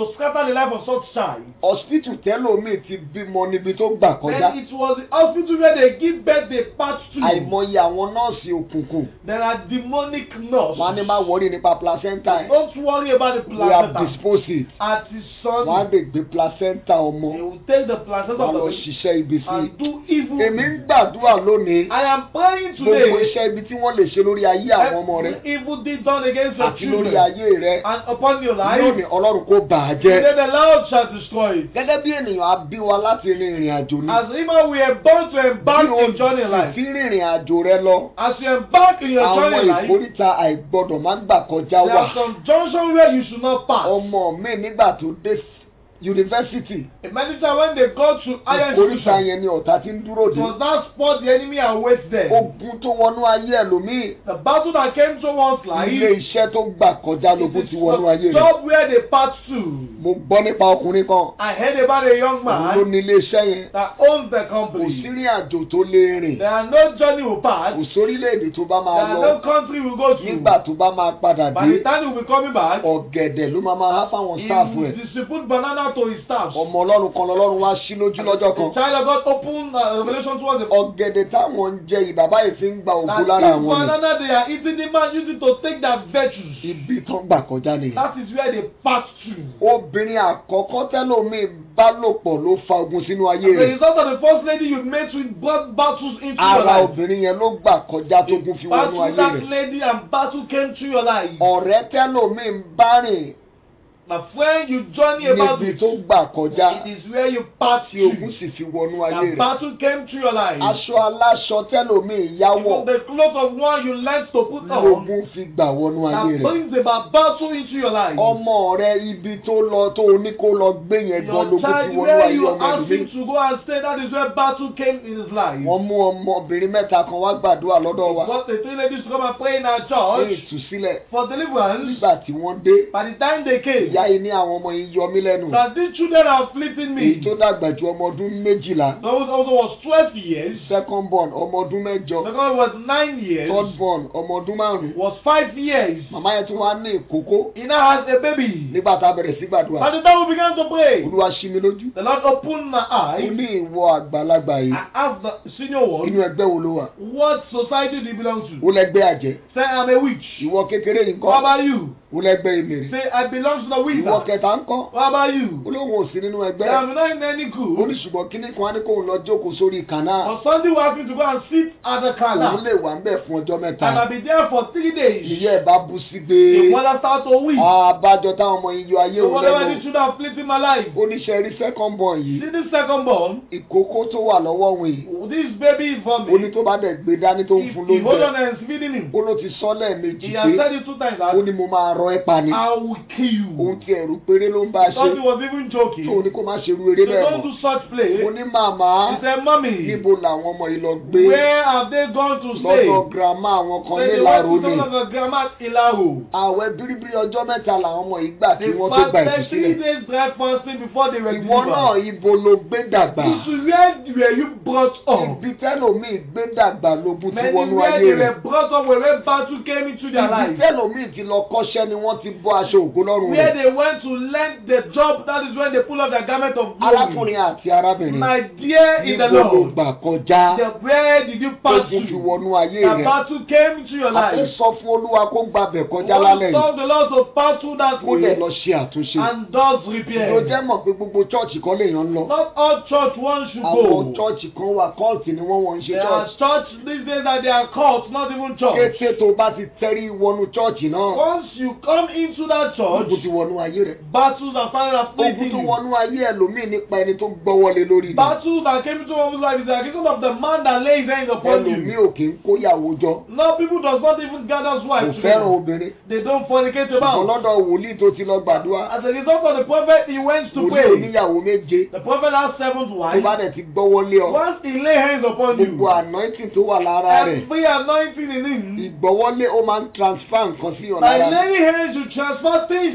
to scatter the life of such child.
hospital tẹ́lómi ti bímọ níbi tó gbà kọjá
And it was the hospital where they give birth they pass to.
àìmọye àwọn nọ́ọ̀sì òkùnkùn
There are demonic
wọn á ní
nurses.
má wọrí nípa placenta ẹ̀
Don't worry about the
we have
placenta.
disposed it
At his
wọn á
son,
lè gbé placenta ọmọ
they will take the placenta
wọn
of
lọ
the baby
ṣiṣẹ́ ibi sí i
and do evil.
èmi ń gbàdúrà lónìí
I am praying
gbogbo
today.
iṣẹ́ ibi tí wọ́n lè ṣe lórí ayé àwọn ọmọ rẹ
Every evil deed done against your
àti lórí
children
ayé rẹ
and upon your life,
lónìí ọlọ́run kò bà á jẹ́
then the Lord shall destroy it.
gẹ́gẹ́ bí ènìyàn á bí wa láti rin ìrìn àjò ni
As human, we are born to embark
bí o
in journey life.
fi rìnrìn àjò rẹ lọ
As you embark in your
àwọn
journey life,
ìkórìtà àìgbọdọ̀ má gbà kọjá
there
wà
are some junction where you should not pass.
ọmọ mi nígbà tó dé yunifásitì
Many times when they go to higher
ìkórìtà
institution,
yẹn ni ọ̀tá ti ń dúró
it
dé
was that spot the enemy awaits there.
ogun tó wọnú ayé ẹlòmíì
The battle that came to one's life,
ilé iṣẹ́ tó gbà kọjá
it
lógún
is
ti wọnú ayé
the
rẹ̀
job where they pass to.
mo gbọ́ nípa ọkùnrin kan
I heard about a young
òun ló
man
ní ilé iṣẹ́ yẹn
that owns the
kò sí
company.
rìn àjò tó lè rìn
There are no journey will pass.
kò sórílẹ̀-èdè tó bá
There
máa
are
lọ
no country will go
nígbà
to.
tó bá máa padà
By
dé
the time he will be coming back,
ọ̀gẹ̀dẹ̀ ló máa máa há fáwọn
he
sáàfù
will
ẹ̀
distribute banana to his staff.
ọmọ ọlọ́run kan lọ́lọ́run wá sí lójú lọ́jọ́
The
kan
child of God opened uh, revelation towards the
ọ̀gẹ̀dẹ̀ táwọn ń jẹ ìbàbá yìí fi ń gba ògo
that
lára
this
àwọn ni
banana they are eating, the man using to take their virtues.
ibi tán gbà kọjá nìyẹn.
That is where they pass through.
obìnrin àkọ́kọ́ tẹ́lómi bá lò pọ̀ ló fa ogun sínú ayé
The
rẹ̀
result of the first lady you met with brought battles into your
ara
life.
obìnrin yẹn ló gbà kọjá tógun fi wọnú
Battle
ayé
that
rẹ̀
lady and battle came through your life.
ọ̀rẹ́ tẹ́lómi ń bá rìn
My friend, you journey about
níbi
it.
tó gbà kọjá
It is where you pass
tí ogun
through.
sì fi wọnú ayé
The
rẹ̀
battle came through your life.
aṣọ aláṣọ tẹ́lómi yáwọ̀
Even the clothes of one you learned to put on
lógun fi gbà wọnú ayé
that
rẹ̀
brings about battle into your life.
ọmọ rẹ ibi tó lọ tó ní kó lọ gbé yẹn gan
Your
lógun fi
child,
wọnú
where
ayé
you
ọmọ
ask
ẹlòmíì
him to go and stay, that is where battle came in his life.
wọ́n mú ọmọbìnrin mẹ́ta kan wá gbàdúrà lọ́dọ̀ wa
Got the three ladies to come and pray in our
ní
church
ìtúsílẹ̀
for deliverance.
nígbà tí wọ́n dé
By the time they came,
ìyá yìí ní àwọn ọmọ yìí yọ mí lẹ́nu
that these children are afflicting
èyí
me.
tó dàgbà ju ọmọ ọdún méjìlá
Those also was 12 years.
second born ọmọ ọdún mẹ́jọ
The other was 9 years.
third born ọmọ ọdún márùn
Was 5 years.
màmá yẹn tún wá ní ìkókó
He now has a baby.
nígbà tá a bẹ̀rẹ̀ sí gbàdúrà
By the time we began to pray,
olúwa ṣí mi lójú
the Lord opened my
ó
eyes.
ní ìwọ àgbàlagbà yìí
I have the senior
inú
one.
ẹgbẹ́ wo ló wà
What society do you belong
ó
to?
lẹ́gbẹ́ àjẹ́
Say I'm a witch.
ìwọ kékeré yìí
What
ńkọ́
about you?
ó lẹ́gbẹ́ ìmèrè
Say I belong to the
ìwọ
wizard.
kẹta ńkọ́
What about you?
ó lóun ò sí nínú
Say
ẹgbẹ́
I'm not in any
ó ní
good.
ṣùgbọ́n kíní kan á ní kóun lọ jókòó sórí kànáà
But Sunday we asked me to go and sit at the
òun
canal.
lè wà ń bẹ̀ fún ọjọ́ mẹ́ta
And I'll be there for three days.
ìyá ẹ̀ bá bú sí gbé
The mother start to weep.
àbájọ táwọn ọmọ yìí yọ ayé
So
òun
whatever
lẹ́nu
the children are afflicting my life.
oníṣẹ́ rí second born yìí
See this second born.
ìkókó tó wà lọ́wọ́ òun yìí
This baby is for
ó ní
me.
tó bá dẹ̀ gbé dání tó ń
If
fún
he hold
lóúnjẹ
on and is feeding him.
ó ló ti sọ lẹ́ẹ̀mejì
He has
pé
said it two times
ó
that
ní mo máa rọ ẹ́ pa ni
I will kill
òun
you.
ti ẹ̀rù péré ló ń bá a ṣe
Thought he was even joking.
tó ní kó má ṣe irú eré
So
bẹ́ẹ̀
don't
mọ́
do such play.
mo ní màmá
He said, Mommy,
níbo làwọn ọmọ yìí lọ gbé
where have they gone to stay?
lọ́dọ̀ girama àwọn kan
Say they
nílàró
went to
ni
some of the grandma at Ilaro.
àwẹ̀ bíríbírí ọjọ́ mẹ́ta làwọn ọmọ yìí gbà kí
They
wọ́n tó gba
fasted three
ìtúsílẹ̀
days dry fasting before they were
ìwọ náà
delivered.
ibo ló gbé dàgbà
This is where were you brought up?
ibi tẹ́lòmíì gbé dàgbà lógún tí
Many
wọnú
where
ayé
they
rẹ̀
were brought up where where battle came into their
ibi
life.
tẹ́lòmíì ti lọ kọ́ṣẹ́ ni wọ́n ti bọ́ aṣọ ògo lọ́rùn
Where
rẹ̀
they went to learn the job, that is when they pull off their garment of glory.
arákùnrin àti arábìnrin
My dear in the
níbo ló
Lord,
gbà kọjá
the, where did you pass
ogun fi
through?
wọnú ayé
The
rẹ̀
battle came into your
àti
life.
sọ fún olúwa kó gbàbẹ̀
You
kọjá
want
lálẹ́
to
yìí
solve the Lord to pass through that
kó dẹ̀
way
lọ ṣe àtúnṣe
and does
ló
repair.
jẹ́ mọ̀ pé gbogbo chọ́ọ̀chì kan lèèyàn ń lọ
Not all church one should
àwọn
go.
chọ́ọ̀chì kan wà kọ́ọ̀tì ni wọ́n wọ́n ń ṣe
There are
chọ́ọ̀chì
church these days that they are called, not even church.
kété tó bá ti tẹ́rí wọnú chọ́ọ̀chì náà
Once you come into that church,
ogun ti wọnú ayé rẹ̀
battles are finally
ogun
afflicting
tó
you.
wọnú ayé ẹlòmíì nípa ẹni tó gbọ́wọ́lé lórí ni
Battles that came into one's life is the accusation of the man that lays hands upon
ẹlòmíì
you.
ò kì í kóyàwó jọ
No, people does not even gather
kò
wives
fẹ́ràn
together.
obìnrin
They don't fornicate
ṣùgbọ́n
about.
lọ́dọ̀ wòlíì tó ti lọ gbàdúrà
As a result of the prophet, he went to
wòlíì
pray.
oníyàwó méje
The prophet has seven
tó
wives.
bá dẹ̀ ti gbọ́wọ́lé ọ
Once he lay hands upon
gbogbo
you,
anointing tó wà lára rẹ̀
every anointing in him,
ìgbọ́wọ́lé ó máa ń transfer nǹkan sí ọ̀nà
by
ara rẹ̀
laying hands, you transfer things in one's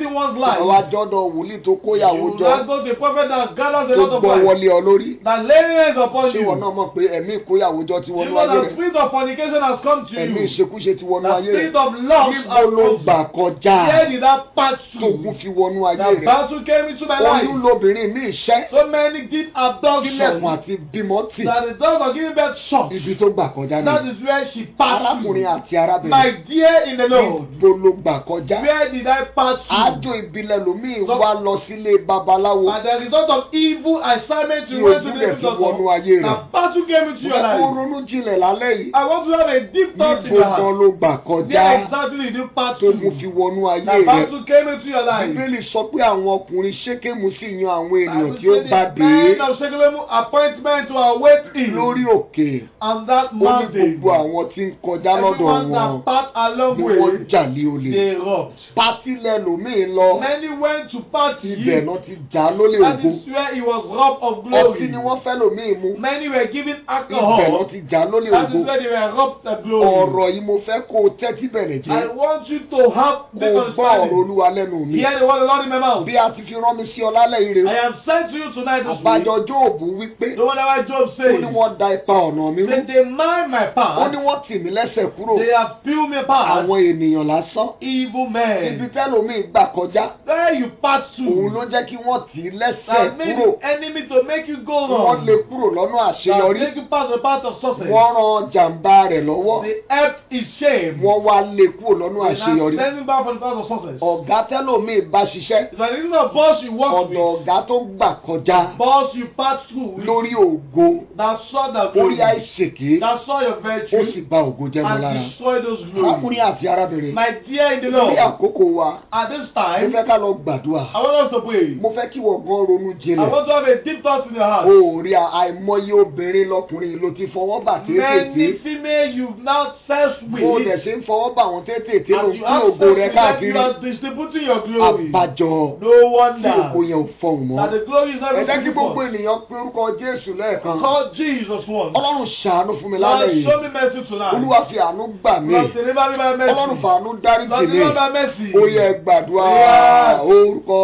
life.
àwa jọ́dọ̀ wòlíì tó kóyàwó
You
jọ
now go to the prophet that gathers a
tó
lot of
gbọ́
wives.
wọlé ọ lórí
That laying hands upon
ṣé ìwọ
you.
náà mọ̀ pé ẹ̀mí ìkóyàwó jọ ti
You
wọnú
know
ayé
the
rẹ̀
spirit of fornication has come to
ẹ̀mí
you.
ìṣekúṣe ti wọnú
The
ayé rẹ̀
spirit of lust
níbo
has
ló
come.
gbà kọjá
Where did that pass
tógun
through?
fi wọnú ayé
The
rẹ̀
battle came into my
oyún
life.
lobìnrin ní iṣẹ́
So many did
sílẹ̀kùn
abduction.
àti bímọ tì
That the doors are giving birth short.
ibi tó gbà kọjá
That
ni
is where she passed
arákùnrin
through.
àti arábìnrin
My dear in the Lord.
níbo ló gbà kọjá
Where did I pass
àjò
through?
ìbílẹ̀ lòmíì
So-
wá lọ sílé babaláwo
And the result of evil assignment
tí
you went to
ojú
the
rẹ̀ fi wọnú ayé rẹ̀
The battle came into your
Mo fẹ́ kó
life.
ronú jinlẹ̀ lálẹ́ yìí
I want to have a deep thought in
níbo
your
gan
heart.
ló gbà kọjá
Where exactly did you pass
tógun
through?
fi wọnú ayé
The
rẹ̀
battle came into your life.
bíbélì sọ pé àwọn ọkùnrin ṣékèmù sì yan àwọn ènìyàn
Bible
tí ó
said
bá
the
dé
men of Shekelem appointment to await him
lórí òkè
on that
ó ní
mountain.
gbogbo àwọn tí ń kọjá lọ́dọ̀
Everyone
wọn
that passed along
ni wọ́n
way,
jà lé olè
they robbed.
pátílẹ̀ lòmíì lọ
Many went to party.
ibẹ̀ náà ti jà lólè
That
ògo
is where he was robbed of
ọtí
glory.
ni wọ́n fẹ́ lòmíì mu
Many were given
ibẹ̀ náà
alcohol.
ti jà lólè
That
ògo
is where they were robbed of glory.
ọ̀rọ̀ yìí mo fẹ́ kó o tẹ́tí bẹ̀rẹ̀
I
jẹ́
want you to have
kó
this
o gbọ́ ọ̀rọ̀
understanding.
olúwa lẹ́nu mi
Hear the word of the Lord in my mouth.
bí a ti fi rán mi sí ọ lálẹ́ yìí rè
I am sent to you tonight this
àbájọ
week.
jóòbù wípé
No wonder why Job
ó
says,
ní wọ́n da ipa ọ̀nà mi rú
they, they mind my
ó
path,
ní wọ́n tì mí lẹ́sẹ̀ kúrò
they have peeled me apart.
àwọn ènìyàn lásán
Evil
ibi
men.
tẹ́lòmíì gbà kọjá
Where you pass
òun ló
through,
jẹ́ kí wọ́n tì í lẹ́sẹ̀
that made
kúrò
the enemy to make you go
wọ́n
wrong.
lé kúrò lọ́nà
That
àṣeyọrí
make you pass the path of success.
wọ́n ran jàǹbá rẹ̀ lọ́wọ́
The help is shame.
wọ́n wá lé kúrò lọ́nà
They now
àṣeyọrí
send you back for the path of success.
ọ̀gá tẹ́lòmíì bá ṣiṣẹ́
If an even a boss you work
ọ̀dọ̀
with,
ọ̀gá tó gbà kọjá
boss you pass through with,
lórí ògo
that saw the
orí
glory,
àìṣèké
that saw your
ó
virtue,
sì bà ògo jẹ́ mọ́
and
lára
destroy those
arákùnrin
glories.
àti arábìnrin
My dear in the
ní
Lord,
àkókò wa
at this
mo
time,
fẹ́ ká lọ gbàdúrà
I want us to pray.
mo fẹ́ kí wọ́n gan ronú
I
jinlẹ̀
want to have a deep thought in your heart.
o ò rí àìmọye obìnrin lọkùnrin ló ti fọwọ́ bà
Many
tètè
female you've now sex with,
bó o dẹ̀ ṣe ń fọwọ́ bà wọ́n tètè ló
and
ń
you
pín
have
ògo
sex
rẹ
with them, you
káàkiri
are distributing your glory.
àbájọ
No
tí ògo
wonder
yẹn ò fọhùn mọ́
that the glory is not
ẹ jẹ́ kí
even
gbogbo
for.
ènìyàn pé orúkọ Jésù lẹ́ẹ̀kan
Call Jesus once.
Ọlọ́run ṣàánú fún mi lálẹ́
Lord,
yìí
show me mercy tonight.
Olúwa fi àánú gbà mí
Lord, deliver me by mercy.
Ọlọ́run fàánú dáríjì
Lord,
mí
deliver by mercy.
ó yẹ gbàdúrà
Yeah.
orúkọ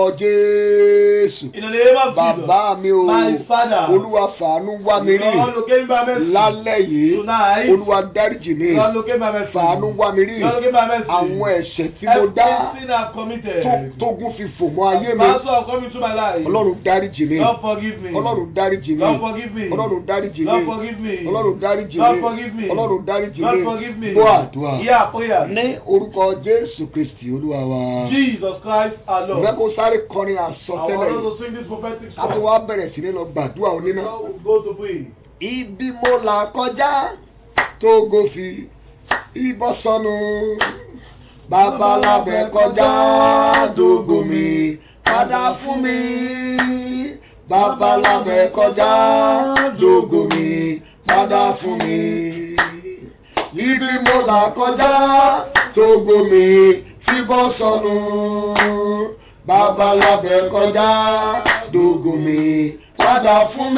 Jésù
In the name of Jesus.
bàbá mi o
My Father.
Olúwa fàánú wá mi rí
Lord, locate me by mercy.
lálẹ́ yìí
Tonight.
Olúwa dáríjì mí
Lord, locate me by mercy.
fàánú wá mi rí
Lord, locate me by mercy.
àwọn ẹ̀ṣẹ̀ tí mo dá
Everything I've committed.
tó- tógun fi fò mọ́ ayé mi
Pastor, have come into my life.
Ọlọ́run dáríjì mí
Lord, forgive me.
Ọlọ́run dáríjì mí
Lord, forgive me.
Ọlọ́run dáríjì
Lord,
mí
forgive me.
Ọlọ́run dáríjì
Lord,
mí
forgive me.
Ọlọ́run dáríjì
Lord,
mí
forgive me.
gbọ́ àdúrà
Yeah, prayer.
ní orúkọ Jésù Kristi Olúwa wa
Jesus Christ, our
ìfẹ́
Lord.
kó sáré kọrin
I want
àsọtẹ́lẹ̀
us to sing this prophetic
ká tó
song.
wá bẹ̀rẹ̀ sí ní lọ gbàdúrà oníná.
Now we go to pray.
Ibi mo là kọjá tó gòfì ìbọn sọnù. Babalábẹ̀ kọjá dógò mi padà fún mi. Babalábẹ̀ kọjá dógò mi padà fún mi. Ibi mo là kọjá tó gòmì fíbọn sọnù. Babalábẹ̀ kọjá dógò mi padà fún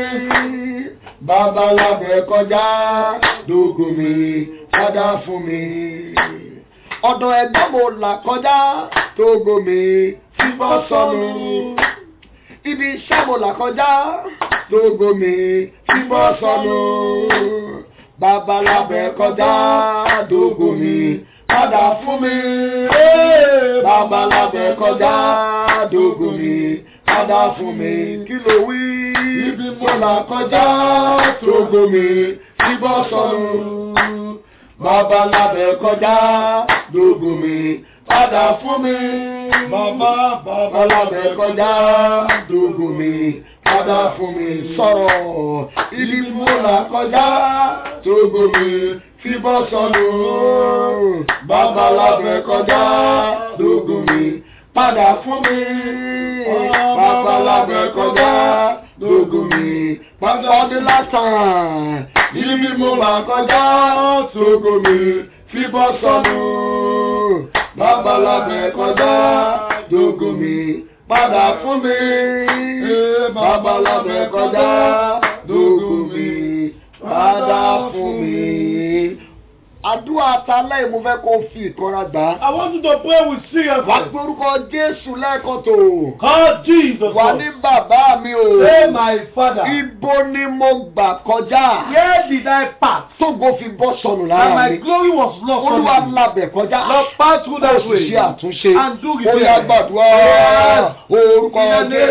mi. Babalábẹ̀ kọjá dógò mi padà fún mi. Ọ̀dọ̀ ẹ̀gbọ́n mo là kọjá tógò mi fíbọn sọnù. Ibi iṣẹ́ mo là kọjá tógò mi fíbọn sọnù. Babalábẹ̀ kọjá dógò mi padà fún mi. Babalábẹ̀ kọjá dógò mi padà fún mi. Kí ló wí? Ibi mo là kọjá tógò mi fíbọn sọnù. Babalábẹ̀ kọjá dógò mi padà fún mi. Bàbá babalábẹ̀ kọjá dógò mi padà fún mi. Sọ̀rọ̀ ibi mo là kọjá tógò mi fíbọn sọnù. Babalábẹ̀ kọjá dógò mi padà fún mi. Babalábẹ̀ kọjá dógò mi padà ọdún lásán. Ibi mo là kọjá tógò mi fíbọn sọnù. Babalábẹ̀ kọjá dógò mi padà fún mi. Babalábẹ̀ kọjá dógò mi padà fún mi. A àdúrà atalẹ́ mo fẹ́ kó fi ìkanra gbà á.
I want you to pray with
wà á
seriousness.
pe orúkọ jésù lẹ́ẹ̀kan tó.
Call Jesus.
wà
Lord.
ní bàbá mi o.
Say my father.
ibo ni mo gbà kọjá.
Where did I pass?
tógo fi bọ́ sọnù
And
lára
my
mi.
glory was lost.
olúwa
suddenly.
labẹ̀ kọjá.
Lord, pass through
ó
that
sì
way.
ṣe àtúnṣe.
And do
ó
repair.
yá gbàdúrà.
Yes.
orúkọ
In the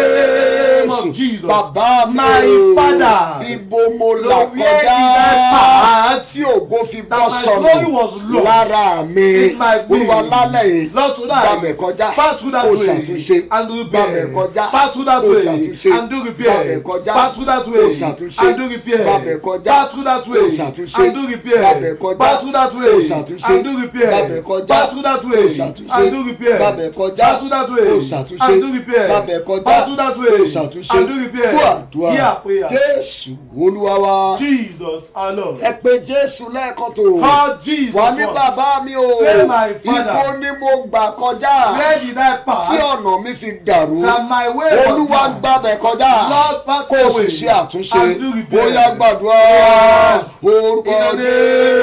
name of
jésù.
Jesus.
bàbá mi
My
o.
father.
ibo mo là
Lord, where did I
kọjá.
pass?
tí ògo fi
That
bọ́
my glory was
sọnù
lost.
lára mi.
In my
olúwa
being.
lálẹ́ yìí.
Lord, tonight.
gbàbẹ̀ kọjá.
Pass through that
Kó
way.
ṣàtúnṣe.
And do
Gbàbẹ̀
repair.
kọjá.
Pass through that
Kó
way.
ṣàtúnṣe.
And do repair.
Gbàbẹ̀ kọjá.
Pass through that
Kó
way.
ṣàtúnṣe.
And do repair.
Gbàbẹ̀ kọjá.
Pass through that way.
Kó ṣàtúnṣe.
And do repair.
Gbàbẹ̀ kọjá.
Pass through that
Kó
way.
ṣàtúnṣe.
And do repair.
Gbàbẹ̀ kọjá.
Pass through that way.
Kó ṣàtúnṣe.
And do repair.
Gbàbẹ̀ kọjá.
Pass through that way.
Kó ṣàtúnṣe.
And do repair.
Gbàbẹ̀ kọjá.
Pass through that way.
Kó ṣàtúnṣe.
And do repair.
Fún àdúrà.
Hear prayer.
Jésù olúwa wa.
Jesus our Lord.
Ẹ pé Jésù lẹ́ẹ̀kan tó.
Call Jesus.
Wà ní
once.
bàbá mi o.
Say my father.
Ibo ni mo gbà kọjá.
Where did I pass?
Tí ọ̀nà mi fi dàrú.
And my way was
Olúwa
down.
gbàbẹ̀ kọjá.
Lord, pass
Kó
the
o
way.
sì ṣe àtúnṣe.
And do repair.
Bóyá gbàdúrà.
Yes.
Orúkọ
In the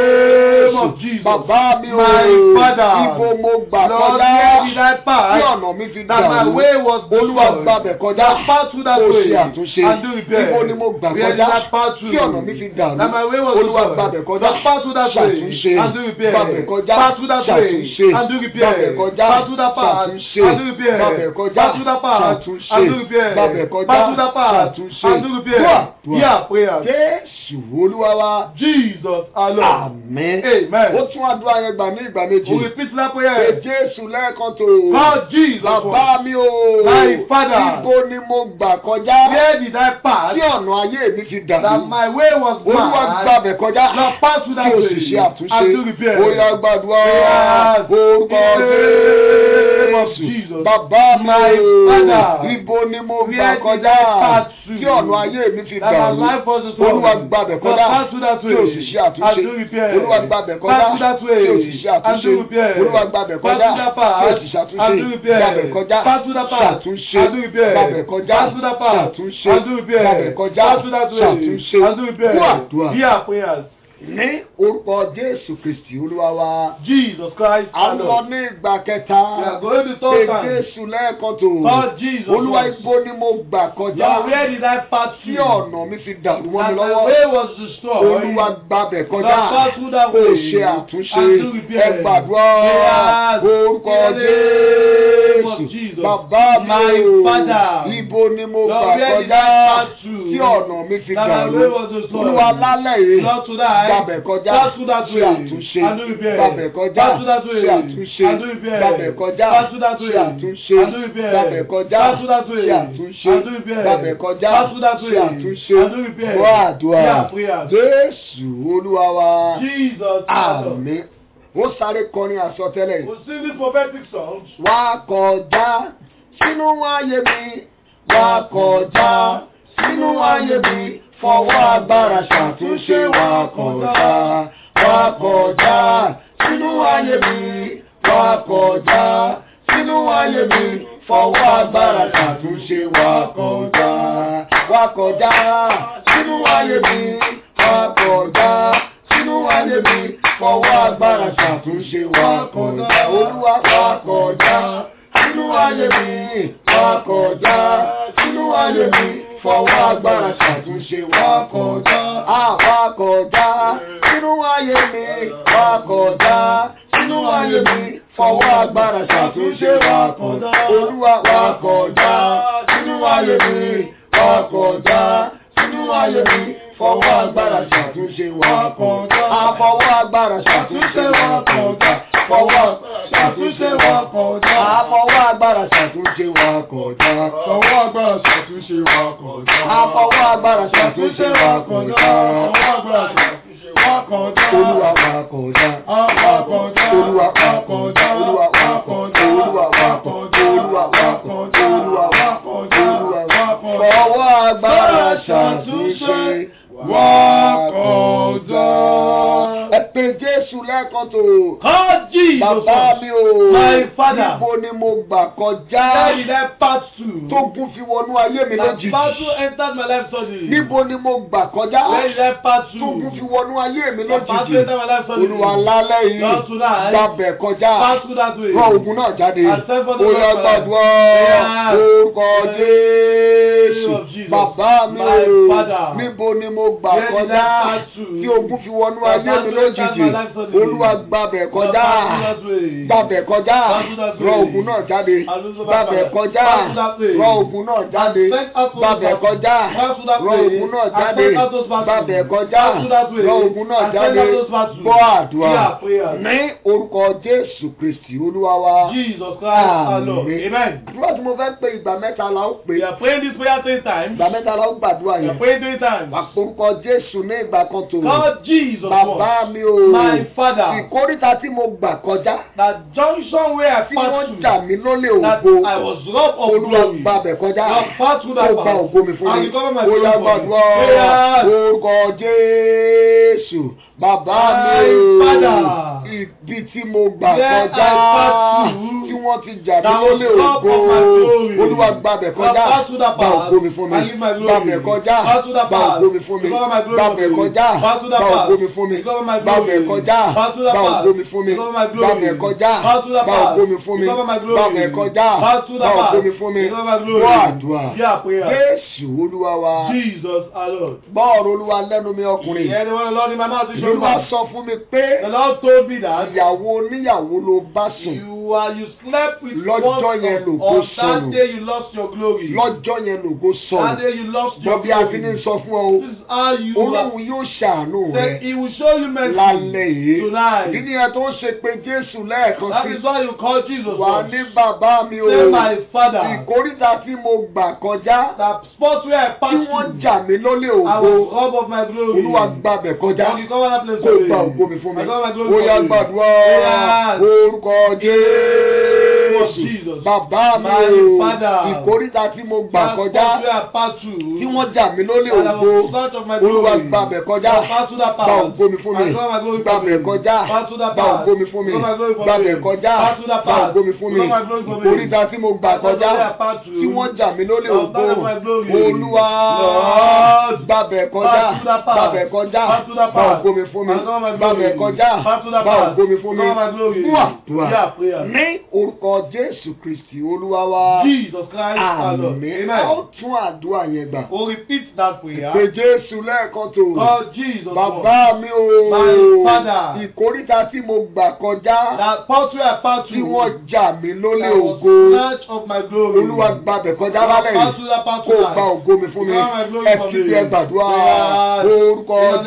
name of
Jésù.
Jesus.
Bàbá mi o.
My father.
Ibo mo gbà
Lord,
kọjá.
where did I pass?
Tí ọ̀nà mi fi
That my
dàrú.
way was
Olúwa
destroyed.
gbàbẹ̀ kọjá.
Lord, pass through that
Kó o
way.
ṣe àtúnṣe.
And do repair.
Ibo ni mo gbà
Where did
kọjá.
I pass through?
Tí ọ̀nà mi fi dàrú.
That my way was
Olúwa
destroyed.
gbàbẹ̀ kọjá.
Lord, pass through that way.
Ṣàtúnṣe.
And do repair.
Gbàbẹ̀ kọjá.
Pass through that way.
Ṣàtúnṣe.
And do repair.
Gbàbẹ̀ kọjá.
Pass through that path.
Ṣàtúnṣe.
And do repair.
Gbàbẹ̀ kọjá.
Pass through that path.
Ṣàtúnṣe.
And do repair.
Gbàbẹ̀ kọjá.
Pass through that path.
Ṣàtúnṣe.
And do repair.
Dúà. Dúà.
Hear prayer.
Jésù olúwa wa.
Jesus our Lord.
Àmín.
Amen.
Ó tún àdúrà yẹn gbà ní ìgbà méjì.
We repeat that
Pé
prayer.
Jésù lẹ́ẹ̀kan tó.
Call Jesus. once.
Bàbá mi o.
My father.
Ibo ni mo gbà kọjá.
Where did I pass?
Tí ọ̀nà ayé mi fi
That
dàrú.
my way was
Olúwa
bad.
gbàbẹ̀ kọjá.
Now pass through that
Kí o
way.
sì ṣe àtúnṣe.
And do repair.
Ó yá gbàdúrà.
Yes.
Orúkọ
In the name of
Jésù.
Jesus.
Bàbá mi
My
o.
father.
Ibo ni mo gbà
Where did
kọjá.
I pass through?
Tí ọ̀nà ayé mi fi
That my
dàrú.
life was destroyed.
Olúwa gbàbẹ̀
Now
kọjá.
pass through that
Kí
way.
o sì ṣe àtúnṣe.
And do repair.
Olúwa gbàbẹ̀ kọjá.
Pass through that way.
Kí o sì ṣe
And
àtúnṣe.
do repair.
Olúwa gbàbẹ̀
Pass
kọjá.
through that
Kí o
path.
sì ṣàtúnṣe.
And do repair.
Gbàbẹ̀ kọjá.
Pass through that path.
Ṣàtúnṣe.
And do repair.
Gbàbẹ̀ kọjá.
Pass through that path.
Ṣàtúnṣe.
And do repair.
Gbàbẹ̀ kọjá.
Pass through that way.
Ṣàtúnṣe.
And do repair.
Dúà, dúà.
Hear prayers.
Ní orúkọ Jésù Kristì Olúwa wa.
Jesus Christ.
À
our
ń lọ
Lord.
ní ìgbà kẹta.
We are going to
Pé
talk time.
Jésù lẹ́ẹ̀kan tó.
Call Jesus.
Olúwa
once.
ibo ni mo gbà kọjá.
Lord, where did I pass
Tí
through?
ọ̀nà mi fi dàrú mọ́ mi
That my
lọ́wọ́.
way was destroyed.
Olúwa gbàbẹ̀ kọjá.
Lord, pass through that
Kò
way.
ṣe àtúnṣe.
And do repair.
Ẹ gbàdúrà.
Yes.
Orúkọ
In the name of
Jésù.
Jesus.
Bàbá mi
My
o.
Father.
Ibo ni mo
Lord,
gbà
where did
kọjá.
I pass through?
Tí ọ̀nà mi fi
That my
dàrú.
way was destroyed.
Olúwa lálẹ́ yìí.
Lord, tonight.
Gbàbẹ̀ kọjá.
Pass through that
Ṣe
way.
àtúnṣe.
And do repair.
Gbàbẹ̀ kọjá.
Pass through that way.
Ṣe àtúnṣe.
And do repair.
Gbàbẹ̀ kọjá.
Pass through that way.
Ṣe àtúnṣe.
And do repair.
Gbàbẹ̀ kọjá.
Pass through that way.
Ṣe àtúnṣe.
And do repair.
Gbàbẹ̀ kọjá.
Pass through that way.
Ṣe àtúnṣe.
And do repair.
Gbọ́ àdúrà.
Hear prayers.
Jésù Olúwa wa.
Jesus. our Lord.
Àmín. Ó sáré kọrin àsọtẹ́lẹ̀ yìí.
We sing this prophetic song.
Wá kọjá sínú ayé mi. Wá kọjá sínú ayé mi. Fọwọ́ agbára ṣàtúnṣe wá kọjá. Wá kọjá sínú ayé mi. Wá kọjá sínú ayé mi. Fọwọ́ agbára ṣàtúnṣe wá kọjá. Wá kọjá sínú ayé mi. Wá kọjá sínú ayé mi. Fọwọ́ agbára ṣàtúnṣe wá kọjá. Olúwa wá kọjá sínú ayé mi. Wá kọjá sínú ayé mi. Fọwọ́ agbára ṣàtúnṣe wá kọjá. Àwa kọjá sínú ayé mi. Wá kọjá sínú ayé mi. Fọwọ́ agbára ṣàtúnṣe wá kọjá. Olúwa wá kọjá sínú ayé mi. Wá kọjá sínú ayé mi. Fọwọ́ agbára ṣàtúnṣe wá kọjá. Àfọwọ́ agbára ṣàtúnṣe wá kọjá. Fọwọ́ ṣàtúnṣe wá kọjá. Àfọwọ́ agbára ṣàtúnṣe wá kọjá.
Fọwọ́ agbára ṣàtúnṣe wa kọjá.
Àfọwọ́ agbára ṣàtúnṣe wá kọjá.
Fọwọ́ agbára ṣàtúnṣe wa kọjá.
Olúwa wá kọjá.
Wá kọjá.
Olúwa wá
Wá
kọjá.
kọjá.
Olúwa wá kọjá. Olúwa wá kọjá. Olúwa wá kọjá. Olúwa wá kọjá. Olúwa wá kọjá. Fọwọ́ agbára ṣàtúnṣe wá kọjá. Ẹ pé Jésù Jésù lẹ́ẹ̀kan tó.
Call Jesus.
Bàbá
once.
mi o.
My father.
Níbo ni mo gbà kọjá?
Where did I pass through?
Tógun fi wọnú ayé mi
The
lójijì.
battle entered my life suddenly.
Níbo ni mo gbà kọjá?
Where did I pass
Tógun fi
through?
wọnú ayé mi
The battle
lójijì.
entered my life suddenly.
Olúwa lálẹ́ yìí.
Lord, tonight,
Gbàbẹ̀ kọjá.
Pass through that way.
Rọ ogun náà jáde.
And send for the
Ó yá
Lord.
gbàdúrà.
Yeah.
Orúkọ
In the
Jésù.
name of Jesus.
Bàbá mi
My
o.
Father.
Níbo ni mo gbà
Where did I
kọjá?
pass through?
Tí ogun fi wọnú
The
ayé mi
battle entered
lójijì.
my life suddenly.
Olúwa gbàbẹ̀ kọjá.
Pass through that way.
Gbàbẹ̀ kọjá.
Pass through that way.
Rọ ogun náà jáde.
And lose
Gbàbẹ̀
back.
kọjá.
Pass through that way.
Rọ ogun náà jáde.
And send out those
Gbàbẹ̀
battles.
kọjá.
Pass through that
Rọ
way.
ogun náà
And
jáde.
send out those battles.
Gbàbẹ̀ kọjá.
Pass through that way.
Rọ ogun náà
And send
jáde.
out those battles.
Gbọ́ àdúrà.
Yeah, prayer.
Ní orúkọ Jésù Kristì Olúwa wa.
Jesus Christ our Lord.
Àmín.
Amen.
Àdúrà tí mo fẹ́ pe ìgbà mẹ́ta la ó pè.
We are praying this prayer three times.
Ìgbà mẹ́ta la ó gbàdúrà
We are
yẹn.
praying three times.
Wà orúkọ Jésù ní ìgbà kan tó.
Call Jesus
Bàbá
once.
mi o.
My father.
Ìkórìtà tí mo gbà kọjá.
That junction where I
Tí wọ́n
passed
jà
through.
mí lólè
That
ògo.
I was robbed of
Olúwa
glory.
gbàbẹ̀ kọjá.
God pass through
Ó
that
gba
path.
ògo mi fún
And
mi.
recover my
Ó
glory
yá
for me.
gbàdúrà.
Prayer.
Orúkọ Jésù. Bàbá mi
My
o.
father.
Ibi tí mo gbà
Where I
kọjá.
passed through.
Tí wọ́n ti jà mí
That was
lólè
robbed
ògo.
of my glory.
Olúwa gbàbẹ̀
God
kọjá.
pass through that
Gba
path.
ògo mi fún mi.
And give my glory.
Gbàbẹ̀ kọjá.
Pass through that
Gba
path.
ògo mi fún mi.
Recover my glory
Gbàbẹ̀
for me.
kọjá.
Pass through that
Gba
path.
ògo mi fún mi.
Recover my
Gbàbẹ̀
glory.
kọjá.
Pass through that
Gba
path.
ògo mi fún mi.
Recover my glory.
Gbàbẹ̀ kọjá.
Pass through that
Gba
path.
ògo mi fún mi.
Recover my glory.
Gbàbẹ̀ kọjá.
Pass through
Gba
that
ògo
path.
mi fún mi.
Recover my glory.
Gbọ́ àdúrà.
Yeah, prayer.
Jésù Olúwa wa.
Jesus our Lord.
Gbọ́ ọ̀rọ̀ Olúwa lẹ́nu mi ọkùnrin.
Yeah, the one the Lord in my mouth is your
Olúwa
mouth.
sọ fún mi pé
The Lord told me that
ìyàwó oníyàwó ló bá sùn.
you are you slept with
Lọ́jọ́
one
yẹn
of-
lògo
on that
sọnù.
day you lost your glory.
Lọ́jọ́ yẹn lògo
That
sọnù.
day you lost your
Gbọ́ bí a fi ní
glory.
sọ fún ọ o.
This is how you
Olóhùn yóò ṣàánú
Then
rẹ
he will show you mercy
lálẹ́ yìí.
tonight.
Ìdí nìyẹn tó ń ṣe pé Jésù lẹ́ẹ̀kan
That
sí.
is why you call Jesus
Wà
Lord.
ní bàbá mi o.
Say my father.
Ìkórìtà tí mo gbà kọjá.
That spot where I
Tí
passed
wọ́n
through.
jà mí lólè
I was
ògo.
robbed of my glory.
Olúwa gbàbẹ̀ kọjá.
God, you cover that place
Kó
for me.
gba ògo mi fún mi.
I cover my glory
Ó
for
yá
me.
gbàdúrà.
Yes.
Orúkọ Jésù.
Jesus.
Bàbá mi
My
o.
father.
Ìkórìtà tí mo gbà
That
kọjá.
spot where I passed through.
Tí wọ́n jà mí lólè
And I was
ògo.
snatched of my
Olúwa
glory.
gbàbẹ̀ kọjá.
I passed through that
Gba
path.
ògo mi fún mi.
I cover my glory for
Gbàbẹ̀
me.
kọjá.
Pass through that
Gba
path.
ògo mi fún mi.
Cover my glory for
Gbàbẹ̀
me.
kọjá.
Pass through that
Gba
path.
ògo mi fún mi.
Cover my glory for me.
Ìkórìtà tí mo gbà
Pass through
kọjá.
that path through.
Tí wọ́n jà mí lólè
I'll
ògo.
stand up my glory.
Olúwa
Lord.
gbàbẹ̀ kọjá.
Pass through that path.
Gbàbẹ̀ kọjá.
Pass through that
Gba
path.
ògo mi fún mi.
I'll cover my glory.
Gbàbẹ̀ kọjá.
Pass through that
Gba
path.
ògo mi fún mi.
Cover my glory.
Dúà dúà.
Yeah, prayer.
Ní orúkọ Jésù Kristì Olúwa wa.
Jesus Christ our Lord.
Àmín. A ó
Amen.
tún àdúrà yẹn gbà.
We'll repeat that prayer.
Pé Jésù lẹ́ẹ̀kan tó.
God Jesus
Bàbá mi o.
My father.
Ìkórìtà tí mo gbà kọjá.
That part where I passed
Tí
through.
wọ́n jà mí lólè
I was
ògo.
snatched of my glory.
Olúwa gbàbẹ̀ kọjá
God
lálẹ́
pass
yìí.
through that path
Kó o gba
tonight.
ògo mi fún mi.
God, my glory
Ẹ
for
fi
me.
bí ẹ gbàdúrà.
Yes.
Orúkọ
In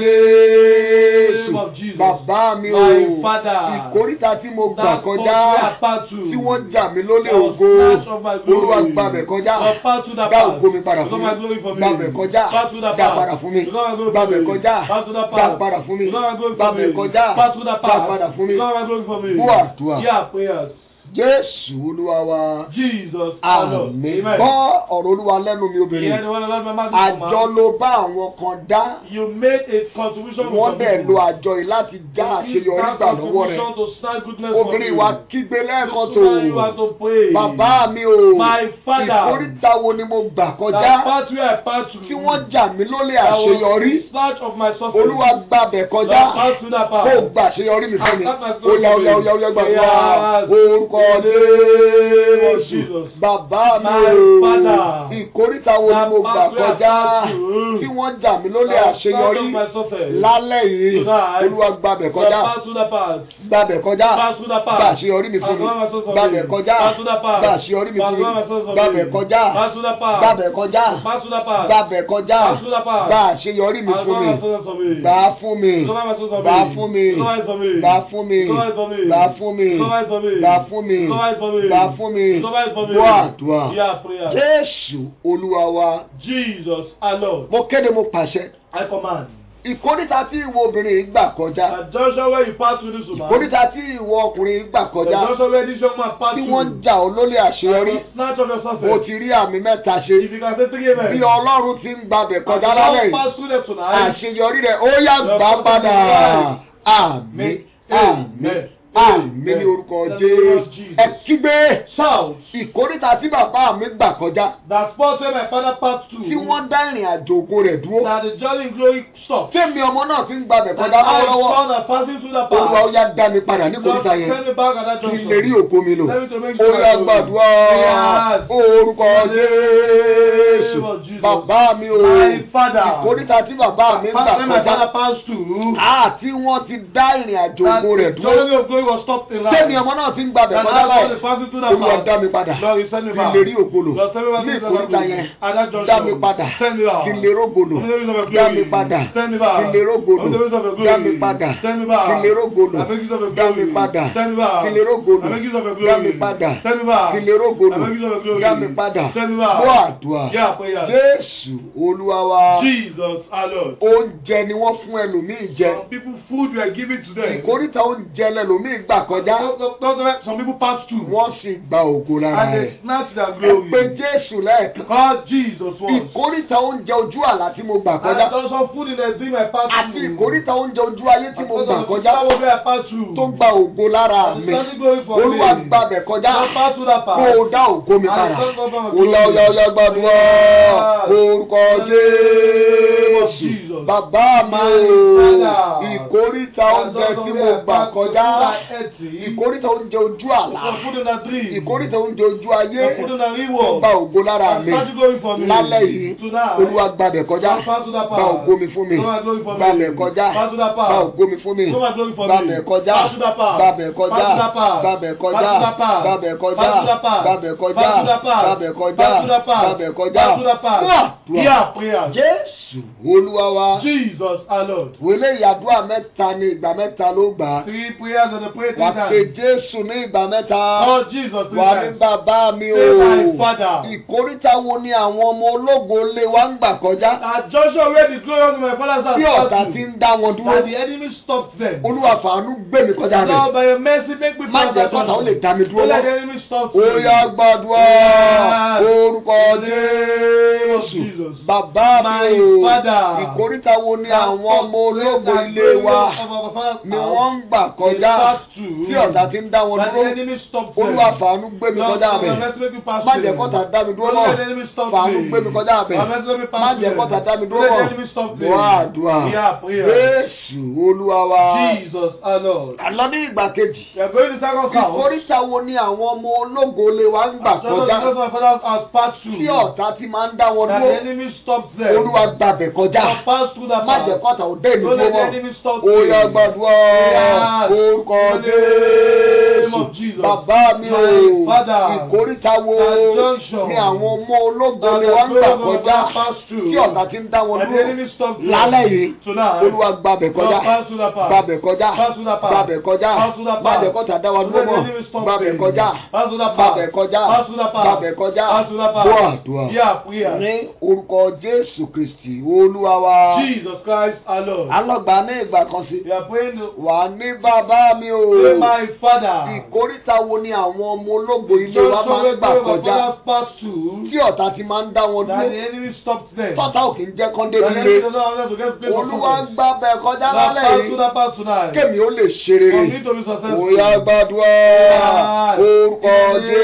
the
Jésù.
name of Jesus.
Bàbá mi o.
My father.
Ìkórìtà tí mo gbà
That part
kọjá.
where I passed through.
Tí wọ́n jà mí lólè
I was
ògo.
snatched of my glory.
Olúwa gbàbẹ̀ kọjá.
God pass through that
Dá
path.
ògo mi padà
God,
fún
my
mi.
glory for me.
Gbàbẹ̀ kọjá.
Pass through that
Dá
path.
padà fún mi.
God, my glory for
Gbàbẹ̀
me.
kọjá.
Pass through that
Dá
path.
padà fún mi.
God, my glory for
Gbàbẹ̀
me.
kọjá.
Pass through that
Dá
path.
padà fún mi.
God, my glory for me.
Gbọ́ àdúrà.
Yeah, prayers.
Jésù Olúwa wa.
Jesus our Lord.
Àmín.
Amen.
Gbọ́ ọ̀rọ̀ Olúwa lẹ́nu mi
Yeah,
obìnrin.
the one that loves my mouth is
Àjọ
command.
ló bá àwọn kan dá.
You made a contribution with
Wọ́n
some
dẹ̀
people.
lo àjọ yìí láti já
You use
àṣeyọrí
that
gbà lọ́wọ́ rẹ̀.
contribution to stand goodness for
Obìnrin
you.
wa kígbe lẹ́ẹ̀kan
This woman you
tó.
have to pray.
Bàbá mi o.
My father.
Ìkórìtà wo ni mo gbà
That
kọjá?
part where I passed through.
Tí wọ́n jà mí lólè
I was
àṣeyọrí.
in search of my suffering.
Olúwa gbàbẹ̀ kọjá.
That pass through that path.
Kó o gbà àṣeyọrí mi fún mi.
I start my
Ó
story
yá ó
with
yá ó
you.
yá ó yá gbàgbọ́.
Yes.
Orúkọ
In the name of
Jésù.
Jesus.
Bàbá mi
My
o.
father.
Ìkórìtà wo ni
That
mo gbà
path where I
kọjá?
passed through.
Tí wọ́n jà mí lólè
That start
àṣeyọrí.
of my suffering.
Lálẹ́ yìí.
Tonight.
Olúwa gbàbẹ̀
That
kọjá.
pass through that path.
Gbàbẹ̀ kọjá.
Pass through that path.
Gbà àṣeyọrí mi fún mi.
Pass through my suffering.
Gbàbẹ̀ kọjá.
Pass through that path.
Gbà àṣeyọrí mi
Pass
fún mi.
through my suffering.
Gbàbẹ̀ kọjá.
Pass through that path.
Gbàbẹ̀ kọjá.
Pass through that path.
Gbàbẹ̀ kọjá.
Pass through that path.
Gbà àṣeyọrí mi
Pass
fún
through
mi.
my suffering for me.
Gbà á fún mi.
Cover my suffering for
Gbà á
me.
fún mi.
Cover it for me.
Gbà á fún mi.
Cover it for me.
Gbà á fún mi.
Cover it for me.
Gbà á fún mi.
Cover it for me.
Gbà á fún mi.
Cover it for me.
Gbọ́ àdúrà.
Yeah, prayer.
Jésù Olúwa wa.
Jesus our Lord.
Mo kéde mo pàṣẹ.
I command.
Ìkórìtà tí ìwọ obìnrin yìí gbà kọjá.
At junction where you pass through this woman.
Ìkórìtà tí ìwọ ọkùnrin yìí gbà
The
kọjá.
junction where this young man passed
Tí
through.
wọ́n ń jà ọ́ lólè
I
àṣeyọrí.
will snatch of your
Mo
suffering.
ti rí àmì mẹ́ta ṣe.
If you can say three amen.
Bí Ọlọ́run ti ń gbàbẹ̀
As
kọjá
you
lálẹ́
don't
yìí.
pass through them tonight.
Àṣeyọrí rẹ̀ ó yá gbà padà. Àmín àmín àmín ní orúkọ jésù ẹ kígbe
Shout
ìkórìtà tí bàbá mi gbà kọjá
that spot where my father passed through.
tí wọ́n dá ìrìn àjò ògo rẹ̀ dúró
That the journey in glory stopped.
tèmi ọmọ náà fi ń gbàbẹ̀
That
kọjá
I
lọ́wọ́lọ́wọ́
found that passing through that
olúwa ó
path.
yá dá mi padà ní
Lord,
kòríta yẹn
send me back at that
kí n
junction.
lè rí ògo mi lò
Let me to make
ó
sure
yá
I go.
gbàdúrà
Yes.
orúkọ jésù
name of Jesus.
bàbá mi o
My father.
ìkórìtà tí bàbá mi gbà
Where my father
kọjá
passed through.
àti wọ́n ti dá ìrìn àjò
That
ògo rẹ̀
the
dúró
journey of glory was stopped in life.
tèmi ọmọ náà fi ń gbàbẹ̀
And
kọjá
I was
báyìí
passing through that
olúwa
path.
dá mi padà
Lord, you send me
kí n
back.
lè rí ògbólò
Lord, send me back
ní
to that
ìkórìtà
junction.
yẹn
At that junction.
dá mi padà
Send me back.
kí n lè rógbòlò
I'm the reason of
dá mi
glory.
padà
Send me back.
kí n lè rógbòlò
I'm the reason of glory.
dá mi padà
Send me back.
kí n lè rógbòlò
I'm the reason of
dá mi
glory.
padà
Send me back.
kí n lè rógbòlò
I'm the reason of glory.
dá mi padà
Send me back.
kí n lè rógbòlò
I'm the reason of glory.
dá mi padà
Send me back.
gbọ́ àdúrà
Yeah, prayer.
jésù olúwa wa
Jesus, our Lord.
oúnjẹ ni wọ́n fún ẹlòmíì jẹ
Some people food were given to them.
ìkórìtà oúnjẹ lẹlòmíì gbà kọjá
Some- some- some- Some people passed through.
wọ́n sì gba ògo lára
And
rẹ̀
they snatched their
ẹ pé
glory.
jésù lẹ́ẹ̀kan
God, Jesus was.
ìkórìtà oúnjẹ ojú àlá tí mo gbà
And
kọjá
there was some food in the dream I passed
àti
through.
ìkórìtà oúnjẹ ojú ayé tí mo gbà kọjá
where I passed through.
tó gba ògo lára
And
mi
the standing glory for
olúwa
me.
gbàbẹ̀ kọjá
Don't pass through that path.
kó o dá ògo mi
And
padà
the standing glory for
Oya oya oya gbàdúrà orúkọ Jésù
Jesus.
bàbá mi
My
o
Father.
ìkórìtà oúnjẹ tí mo gbà kọjá ìkórìtà oúnjẹ ojú àlá
Some food in the dream.
ìkórìtà oúnjẹ ojú ayé
Some food in the real
tó
world.
gba ògo lára
And
mi
standing glory for me.
lálẹ́ yìí
Tonight.
olúwa gbàbẹ̀ kọjá
Don't pass through that
gba
path.
ògo mi fún mi
Show my glory for me.
gbàbẹ̀ kọjá
Pass through that path.
gba ògo mi fún mi
Show my glory for me.
gbàbẹ̀ kọjá
Pass through that path.
gbàbẹ̀ kọjá
Pass through that path.
gbàbẹ̀ kọjá
Pass through that path.
gbàbẹ̀ kọjá
Pass through that path.
gbàbẹ̀ kọjá
Pass through that path.
gbàbẹ̀ kọjá
Pass through that path.
gbàbẹ̀ kọjá
Pass through that path.
fún àdúrà
Hear prayer.
jésù olúwa wa
Jesus our Lord.
wọlé ìyàdúrà mẹ́ta ní ìgbà mẹ́ta ló gbà á
Three prayers and the prayer
wà
three
á pe
times.
jésù ní ìgbà mẹ́ta
Lord Jesus three
wà ní
times.
bàbá mi o
Say my father.
ìkórìtà wo ni àwọn ọmọ ológo lé wa ń gbà kọjá
At Joshua where the glory of my father's house
tí ọ̀tá
passed
ti
through.
ń dá wọn dúró
That the enemy stopped them.
olúwa fàánú gbé mi kọjá rẹ̀
Lord by your mercy make me
má
pass
jẹ́
that
kọ́ta ó lè
junction.
dá mi dúró
Don't let the
mọ́
enemy stop
ó
me.
yá gbàdúrà
Yes.
orúkọ
In the name of
jésù
Jesus.
bàbá
My
mi o
father.
ìkórìtà wo ni àwọn ọmọ ológo ilé wa ni wọ́n ń gbà kọjá tí ọ̀tá ti ń dá wọn
That the
dúró
enemy stopped them.
olúwa fàánú gbé mi kọjá
Lord, by your
rẹ̀
mercy make me pass
má
through.
jẹ́ kọ́ta dá mi dúró
Don't
mọ́
let the enemy stop
fàánú
me.
gbé mi kọjá
By your mercy
rẹ̀
make me pass
má
through.
jẹ́ kọ́ta dá mi
Don't
dúró
let the
mọ́
enemy stop me.
wọ́n àdúrà
Yeah, prayer.
jésù olúwa wa
Jesus our Lord.
àlọ́ ní ìgbà kejì
We are going to second house.
ìkórìtà wo ni àwọn ọmọ ológo lè wá ń gbà
Just
kọjá
because my father's house passed through.
tí ọ̀tá ti máa ń dá wọn
That the
dúró
enemy stopped them.
olúwa gbàbẹ̀ kọjá
Now pass through that
má
path.
jẹ́ kọ́ta ò dé ìlú
Don't let the
mọ́
enemy stop
ó
me.
yá gbàdúrà
Yes.
orúkọ
In the name
jésù
of Jesus.
bàbá mi o
My Father.
ìkórìtà wo
That junction.
ni àwọn ọmọ ológo
That
lè
the
wá ń gbà
glory of my
kọjá
father passed through.
tí ọ̀tá ti ń dá wọn
And the
dúró
enemy stopped them.
lálẹ́ yìí
Tonight.
olúwa gbàbẹ̀ kọjá
Lord, pass through that path.
gbàbẹ̀ kọjá
Pass through that path.
gbàbẹ̀ kọjá
Pass through that
má
path.
jẹ́ kọ́ta dá wa
Don't
dúró
let the
mọ́
enemy stop
gbàbẹ̀
them.
kọjá
Pass through that path.
gbàbẹ̀ kọjá
Pass through that path.
gbàbẹ̀ kọjá
Pass through that path.
gbọ́ àdúrà
Yeah, prayer.
ní orúkọ jésù kristi olúwa wa
Jesus Christ our Lord.
alọ́gbà ní ìgbà kan sí
We are praying to
wà ní bàbá mi o
Say my father.
ìkórìtà wo ni àwọn ọmọ ológo ilé wa
Just
máa ń gbà
so my
kọjá
father passed through.
tí ọ̀tá ti máa ń dá wọn
That the
dúró
enemy stopped them.
tọ́tà ò kì í jẹ́ kán
The
débi
enemy
ilé
does not allow them to get place of
olúwa
success.
gbà bẹ̀ kọjá
Now
lálẹ́
pass
yìí
through that path tonight.
kémi ó lè ṣe
For
rere
me to be successful.
òyà gbàdúrà
Yes.
orúkọ
In the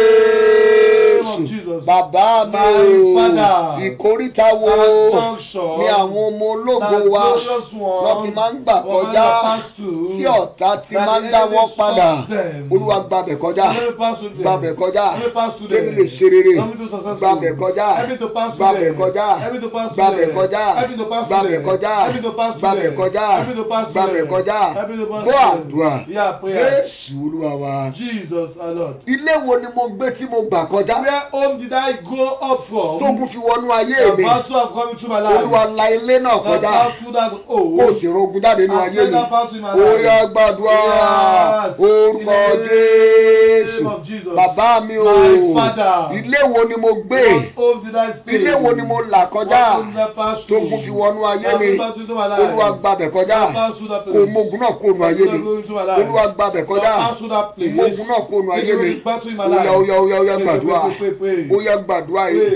name of
jésù
Jesus.
bàbá mi
My
o
Father.
ìkórìtà wo
That junction.
ni àwọn ọmọ ológo
That
wa
glorious one.
lọ́ fi máa ń gbà
Will
kọjá
never pass through.
tí ọ̀tá ti
That
máa ń
the
dá
enemy
wọn padà
stops them.
olúwa gbàbẹ̀ kọjá
Let me pass through them.
gbàbẹ̀ kọjá
Let me pass through
kémi
them.
lè ṣe rere
Let me do successful.
gbàbẹ̀ kọjá
Let me to pass through
gbàbẹ̀
them.
kọjá
Let me to pass through
gbàbẹ̀
them.
kọjá
Let me to pass through
gbàbẹ̀
them.
kọjá
Let me to pass through
gbàbẹ̀
them.
kọjá
Let me to pass through
gbàbẹ̀
them.
kọjá
Let me to pass
gbọ́
through them.
àdúrà
Yeah, prayer.
jésù olúwa wa
Jesus our Lord.
ilé wo ni mo gbé tí mo gbà kọjá
Where home did I go up from?
tógun fi wọnú ayé
The
mi
battle have come into my life.
olúwa la ilé náà
The
kọjá
battle that
kó o
oh.
sì rogun jáde nínú
I've
ayé
said
mi
that battle in my
ó
life.
yá gbàdúrà
Yes.
orúkọ
In the
jésù
name of Jesus.
bàbá mi o
My father.
ilé wo ni mo gbé
What home did I stay?
ilé wo ni mo là kọjá
What home did I pass through?
tógun fi wọnú ayé
I've
mi
been passing through my life.
olúwa gbàbẹ̀ kọjá
I've passed through that
kò
place.
mogun náà kó nu ayé mi
I've been through my life.
olúwa gbàbẹ̀ kọjá
I've passed through that place.
mogun náà kó nu ayé mi
I've been passing through my
ó
life.
yá ó yá ó yá ó yá
Pray,
gbàdúrà
pray, pray, pray.
ó yá gbàdúrà yìí
Pray.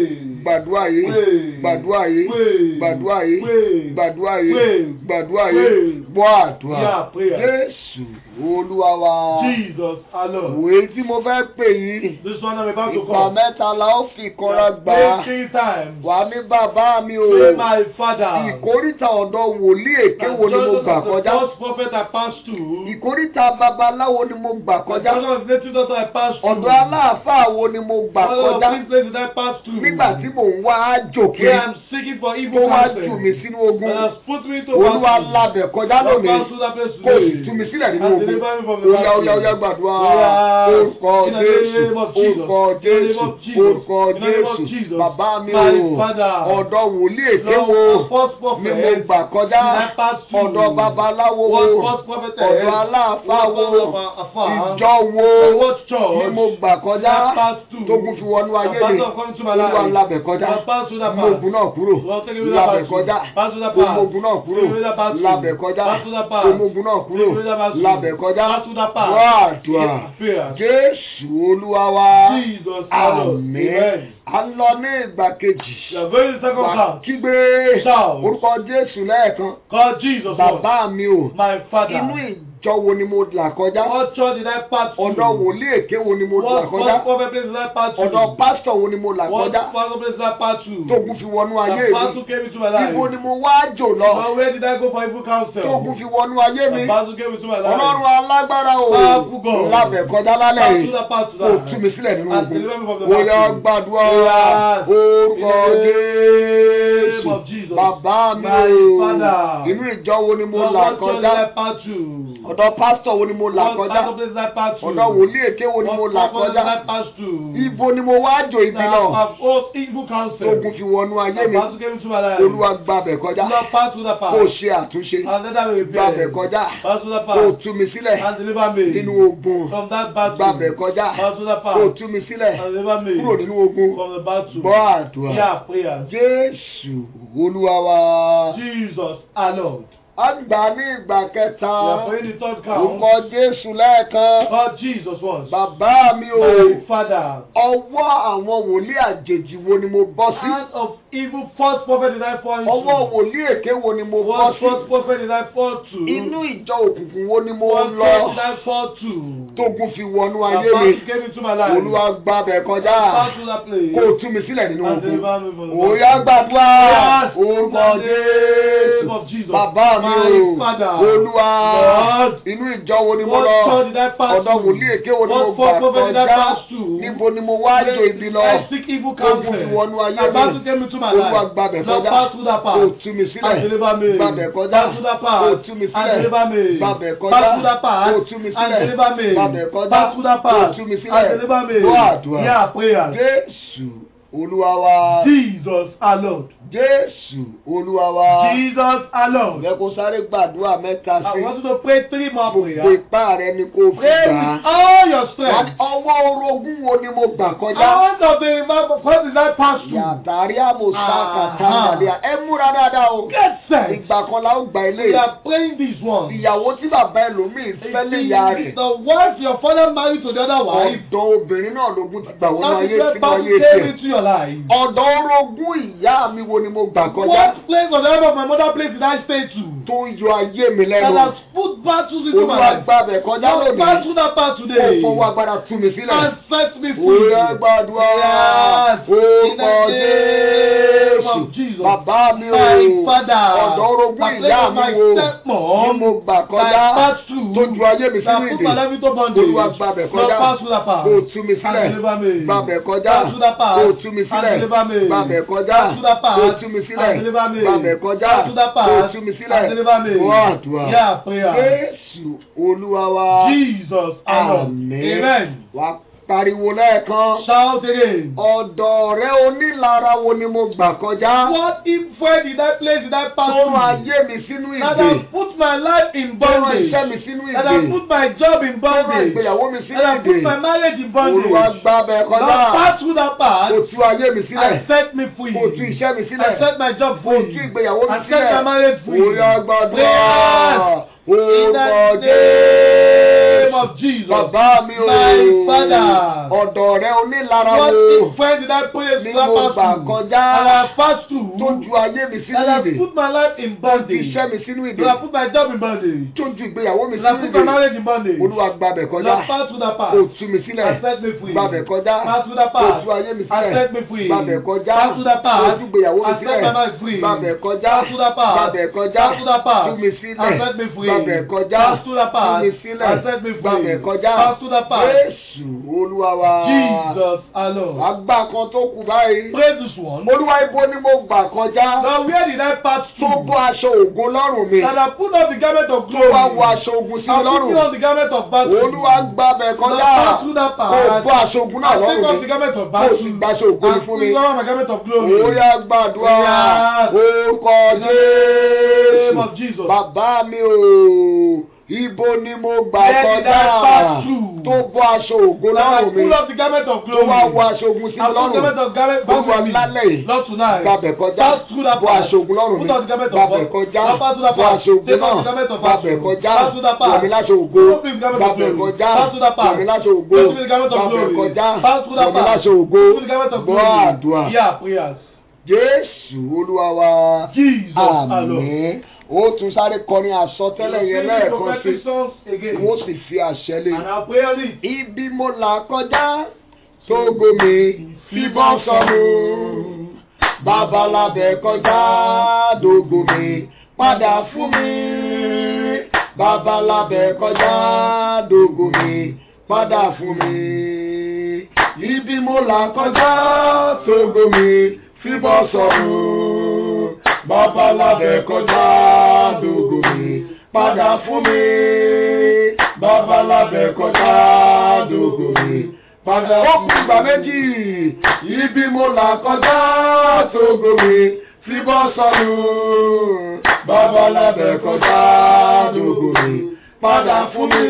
gbàdúrà yìí
Pray.
gbàdúrà yìí
Pray.
gbàdúrà yìí
Pray.
gbàdúrà yìí
Pray.
gbàdúrà
Pray.
yìí gbọ́ àdúrà
Yeah, prayer.
jésù olúwa wa
Jesus alone.
òwe tí mo fẹ́ pè yìí
This one I'm about to
ìgbà
call.
mẹ́ta la ó fi kọ́ra gbà á
Pray three times.
wà ní bàbá mi o
Pray my father.
ìkórìtà ọ̀dọ̀ wòlíì èké wo ni mo gbà kọjá
The first prophet I passed through.
ìkórìtà babaláwo ni mo gbà
The
kọjá
first of native doctor I passed through.
ọ̀dọ̀ aláàfáà wo ni mo gbà
All of
kọjá
these places I passed through.
nígbà tí mò ń wá àjò
Where
kiri
I'm seeking for
tó
evil
wá
counsel.
jù mí sínú ogun
And has put me to
olúwa
battle.
labẹ̀ kọjá
Lord,
lónìí
pass through that place
kó o sì
today.
tú mi sílẹ̀ nínú
And
ogun
deliver me from the
oya
battle.
oya oya gbàdúrà
Oya.
orúkọ
In the
jésù
name of Jesus.
orúkọ
In the name
jésù
of Jesus.
orúkọ
In the name of
jésù
Jesus.
bàbá mi
My
o
Father.
ọ̀dọ̀ wòlíì èké
Lord,
wo
the first
ni mo
prophet.
gbà kọjá
Did I pass through?
ọ̀dọ̀ babaláwo wo
What first prophet
ọ̀dọ̀ aláàfáà
What
wo
prophet of afar?
ìjọ wo
What church?
ni mo gbà kọjá
Did I pass through?
tógun fi wọnú ayé
The
mi
battle of coming to my
olúwa
life.
labẹ̀ kọjá
Lord, pass through that
mú
path.
ogun náà kúrò
Lord, take away that
labẹ̀
battle.
kọjá
Pass through that
mú
path.
ogun náà kúrò
Take away that battle.
labẹ̀ kọjá
Pass through that path.
mú ogun náà kúrò
Take away that battle.
labẹ̀ kọjá
Pass through that path.
wá àdúrà
Yeah, prayer.
jésù olúwa wa
Jesus, our Lord.
àmín
Amen.
à ń lọ ní ìgbà kejì
You are going to the second
wà
class.
kígbe
Shout.
orúkọ jésù lẹ́ẹ̀kan
Call Jesus Lord.
bàbá mi o
My father.
inú ìjọ wo ni mo là kọjá
What church did I pass through?
ọ̀dọ̀ wòlíì èké wo ni mo là
What
kọjá
first prophet place did I pass through?
ọ̀dọ̀ pásítọ̀ wo ni mo là
What
kọjá
pastor place did I pass through?
tógun fi wọnú ayé
The pastor
mi
came into my life.
ibo ni mo wá jò lọ
Now where did I go for evil counsel?
tógun fi wọnú ayé mi
The pastor came into my life.
ọlọ́run alágbára o
Powerful God.
lábẹ̀ kọjá lálẹ́
Pass
yìí
through that path to
kò
that.
tú mi sílẹ̀ nínú
And
ogun
deliver me from the
ó yá
battle.
gbàdúrà
Yes.
orúkọ
In the name
jésù
of Jesus.
bàbá mi
My
o
Father.
inú ìjọ wo ni mo
Lord,
là
what church did I
kọjá
pass through?
ọ̀dọ̀ pásítọ̀ wo ni mo là
What
kọjá
pastor place did I pass through?
ọ̀dọ̀ wòlíì èké wo ni mo
What
là
prophet did I
kọjá
pass through?
ibo ni mo wá jò ibi
That
náà
have all evil counsel.
tógun fi wọnú ayé
The
mi
pastor came into my life.
olúwa gbàbẹ̀ kọjá
Lord, pass through that path.
kó o ṣe àtúnṣe
And let that be
gbàbẹ̀
repaired.
kọjá
Pass through that
kó o
path.
tú mi sílẹ̀
And deliver me.
nínú ogun
From that battle.
gbàbẹ̀ kọjá
Pass through that
kó o
path.
tú mi sílẹ̀
And deliver me.
kúrò nínú ogun
From the battle.
gbọ́ àdúrà
Yeah, prayer.
jésù olúwa wa
Jesus alone.
a gbà ní ìgbà kẹta
We are praying the third count.
orúkọ jésù lẹ́ẹ̀kan
God Jesus was.
bàbá mi o
My father.
ọwọ́ àwọn wòlíì àjèjì wo ni mo bọ́ sí
Hand of evil false prophet did I fall into?
ọwọ́ wòlíì èké wo ni mo bọ́
What
sí
false prophet did I fall to?
inú ìjọ òkùnkùn wo ni mo
What
lọ
church did I fall to?
tógun fi wọnú
The
ayé mi
battle came into my life.
olúwa gbàbẹ̀ kọjá
Pass through that place.
kó o tú mi sílẹ̀ nínú
And
ogun
deliver me from the
òòyà
battle.
gbàdúrà
Yes,
orúkọ
in the name of
jésù
Jesus.
bàbá mi
My
o
Father.
olúwa
Lord.
inú ìjọ wo ni mo
What
lọ
church did I pass
ọ̀dọ̀
through?
wòlíì èké wo ni mo
What
gbà
false prophet did I
kọjá
pass through?
níbo ni mo wá jò ibi lọ
I seek evil counsel.
Ogun fi wọnú ayé
The
mi.
battle came into my
olúwa
life.
gbàbẹ̀
Lord,
kọjá
pass through that
kó
path.
o tú mi
And
sílẹ̀
deliver me.
gbàbẹ̀ kọjá
Pass through that
kó o
path.
tú mi
And
sílẹ̀
deliver me.
gbàbẹ̀
Pass
kọjá
through that path.
kó o tú mi
And
sílẹ̀
deliver me.
gbàbẹ̀ kọjá
Pass through that
kó o
path.
tú mi
And
sílẹ̀
deliver me.
gbọ́ àdúrà
Yeah, prayer.
jésù olúwa wa
Jesus alone.
jésù olúwa wa
Jesus alone.
ẹ kó sáré gbàdúrà mẹ́ta
I
sí
want you to pray three more
gbogbo
prayers.
ipá rẹ ni kó fi
Pray
gbà
with
á.
all your strength.
ọwọ́ orogún wo ni mo gbà kọjá.
Out of the remember, what did I pass through?
yàtàrí àmọ̀sáka
Aha.
tàmàlíà ẹ múra dáadáa o.
Get set.
ìgbà kan la ó gba ilé
We are praying this one.
ìyàwó tí bàbá ẹlòmíì fẹ́ lé ìyá rẹ̀.
The wife your father married to the other wife.
ọ̀dọ̀ obìnrin náà lógún ti gbà wọnú
That
ayé
is where
sínú
battle
ayé
came
tiẹ̀.
into your life.
ọ̀dọ̀ orogún ìyá mi wo ni mo gbà kọjá.
What place of the life of my mother place did I stay to?
tó ń yọ ayé mi
That
lẹ́nu.
has put battles into my
olúwa
life.
gbàbẹ̀ kọjá
Lord, pass
lónìí.
through that path
kó
today.
fọwọ́ agbára tú mi sílẹ̀.
And set me free.
Òyà gbàdúrà
Yes. In the
orúkọ
name of
Jésù.
Jesus.
Bàbá mi o.
My father.
Ọ̀dọ̀ orogún
My
ìyá
place of
mi
my
wo. Ni
stepmom.
mo gbà
That
kọjá.
pass through.
Tó ju ayé mi sínú
That put my
ìdè.
life into bondage.
Olúwa gbàbẹ̀
Lord,
kọjá.
pass through that path.
Kó o tú mi
And
sílẹ̀.
deliver me.
Gbàbẹ̀ kọjá.
Pass through that path.
Kó o tú mi
And
sílẹ̀.
deliver me.
Gbàbẹ̀ kọjá.
Pass through that path.
Kó o tú mi sílẹ̀.
And deliver me.
Gbàbẹ̀ kọjá.
Pass through that path.
Kó o tú mi sílẹ̀.
And deliver me.
Wọ́n àdúrà.
Yeah, prayer.
Jésù Olúwa wa.
Jesus alone.
Àmín.
Amen.
Wà pariwo lẹ́ẹ̀kan.
Shout again.
Ọ̀dọ̀ rẹ onílara wo ni mo gbà kọjá?
What if where did I place did I pass
Tó rán
through?
ayé mi sínú
That
ìdè.
has put my life in
Tó rán
bondage.
iṣẹ́ mi sínú
That has
ìdè.
put my job in
Tó rán
bondage.
ìgbéyàwó mi sínú
That has put
ìdè.
my marriage in
Olúwa
bondage.
gbà bẹ́ẹ̀
Lord,
kọjá.
pass through that path
Kò tú ayé mi sílẹ̀.
and set me free.
Kò tú iṣẹ́ mi
And
sílẹ̀.
set my job
Kò tú
free.
ìgbéyàwó mi
And set my
sílẹ̀.
marriage free.
Olúwa gbàdúrà.
Yes. In
Orúkọ
the name
Jésù.
of Jesus.
bàbá mi o
My Father.
ọ̀dọ̀ rẹ onílara
What
wo
friend did I pray
Ni
to that
mo gbà
pass through?
kọjá.
And I passed through.
tó ju ayé mi sínú
And I
ìdè
put my life in
tó ju
bondage.
iṣẹ́ mi sínú ìdè
And I put my job in bondage.
tó ju ìgbéyàwó mi
And I
sínú
put my
ìdè
marriage in bondage.
olúwa gbàbẹ̀
And
kọjá
I passed through that path.
kò tú mi sílẹ̀
And set me free.
gbàbẹ̀ kọjá
Pass through that
kò
path.
tú ayé mi
And
sílẹ̀
set me free.
gbàbẹ̀ kọjá
Pass through that
kò
path.
tú ìgbéyàwó mi
And set my
sílẹ̀
life free.
gbàbẹ̀ kọjá
Pass through that path.
gbàbẹ̀ kọjá
Pass through that path.
tú mi sílẹ̀
And set me free.
gbàbẹ̀ kọjá
Pass through that
tú
path.
mi sílẹ̀
And set me free.
gbàbẹ̀ kọjá
Pass through that path.
Jésù olúwa wa
Jesus alone.
àgbà kan tó kù báyìí
Pray this one.
olúwa ibo ni mo gbà kọjá
Now where did I pass
tó
through?
bọ́ aṣọ ògo lọ́rùn mi
That I put on the garment of
tó
glory.
wá wọ aṣọ ogun sí mi
I'm putting
lọ́rùn
on the garment of battle.
olúwa gbàbẹ̀ kọjá
Now pass through that path.
kó bọ́ aṣọ ogun náà
I take
lọ́rùn
off
mi
the garment of
kó
battle.
sì gbaṣọ ògo mi
And
fún mi
put on my garment of glory.
ó yá gbàdúrà
Yes.
orúkọ
In the name
Jésù
of Jesus.
bàbá mi o ibo ni mo gbà
Where did
kọjá
I pass through?
tó bọ́ aṣọ ògo
Now I
lọ́rùn mi
pull off the garment of
tó
glory.
wá wọ aṣọ ogun sí
I
mi
put the garment
lọ́rùn
of garment
Olúwa
back with
lálẹ́
me.
yìí.
Not tonight.
gbàbẹ̀ kọjá
Pass through that
bọ́
path.
aṣọ ogun lọ́rùn mi
Put on the garment of
gbàbẹ̀
God.
kọjá
Now pass through that
bọ́
path.
aṣọ ogun
Take off
náà
the garment of
gbàbẹ̀
battle.
kọjá
Pass through that path.
wọ̀mí láṣọ ògo
Put on the garment of
gbàbẹ̀
glory.
kọjá
Pass through that path.
wọ̀mí láṣọ ògo
Put on the garment of
gbàbẹ̀
glory.
kọjá
Pass through that
wọ̀mí
path.
láṣọ ògo
Put on the garment of
gbọ́
glory.
àdúrà
Yeah, prayers.
Jésù olúwa wa
Jesus alone.
àmín ó tún sáré kọrin àsọtẹ́lẹ̀ yẹn
Sing the
lẹ́ẹ̀kan sí
prophetic songs again.
wọ́n sì fi àṣẹ lé
And I'll pray on it.
ibi mo là kọjá tógo mi fíbọn sọnù babalábẹ kọjá dógo mi padà fún mi babalábẹ kọjá dógo mi padà fún mi ibi mo là kọjá tógo mi fíbọn sọnù babalábẹ kọjá dógo mi padà fún mi babalábẹ kọjá dógo mi padà fún mi. ó kú ìgbà méjì ibi mo là kọjá tógo mi fi bọ́ sọnù babalábẹ kọjá dógo mi padà fún mi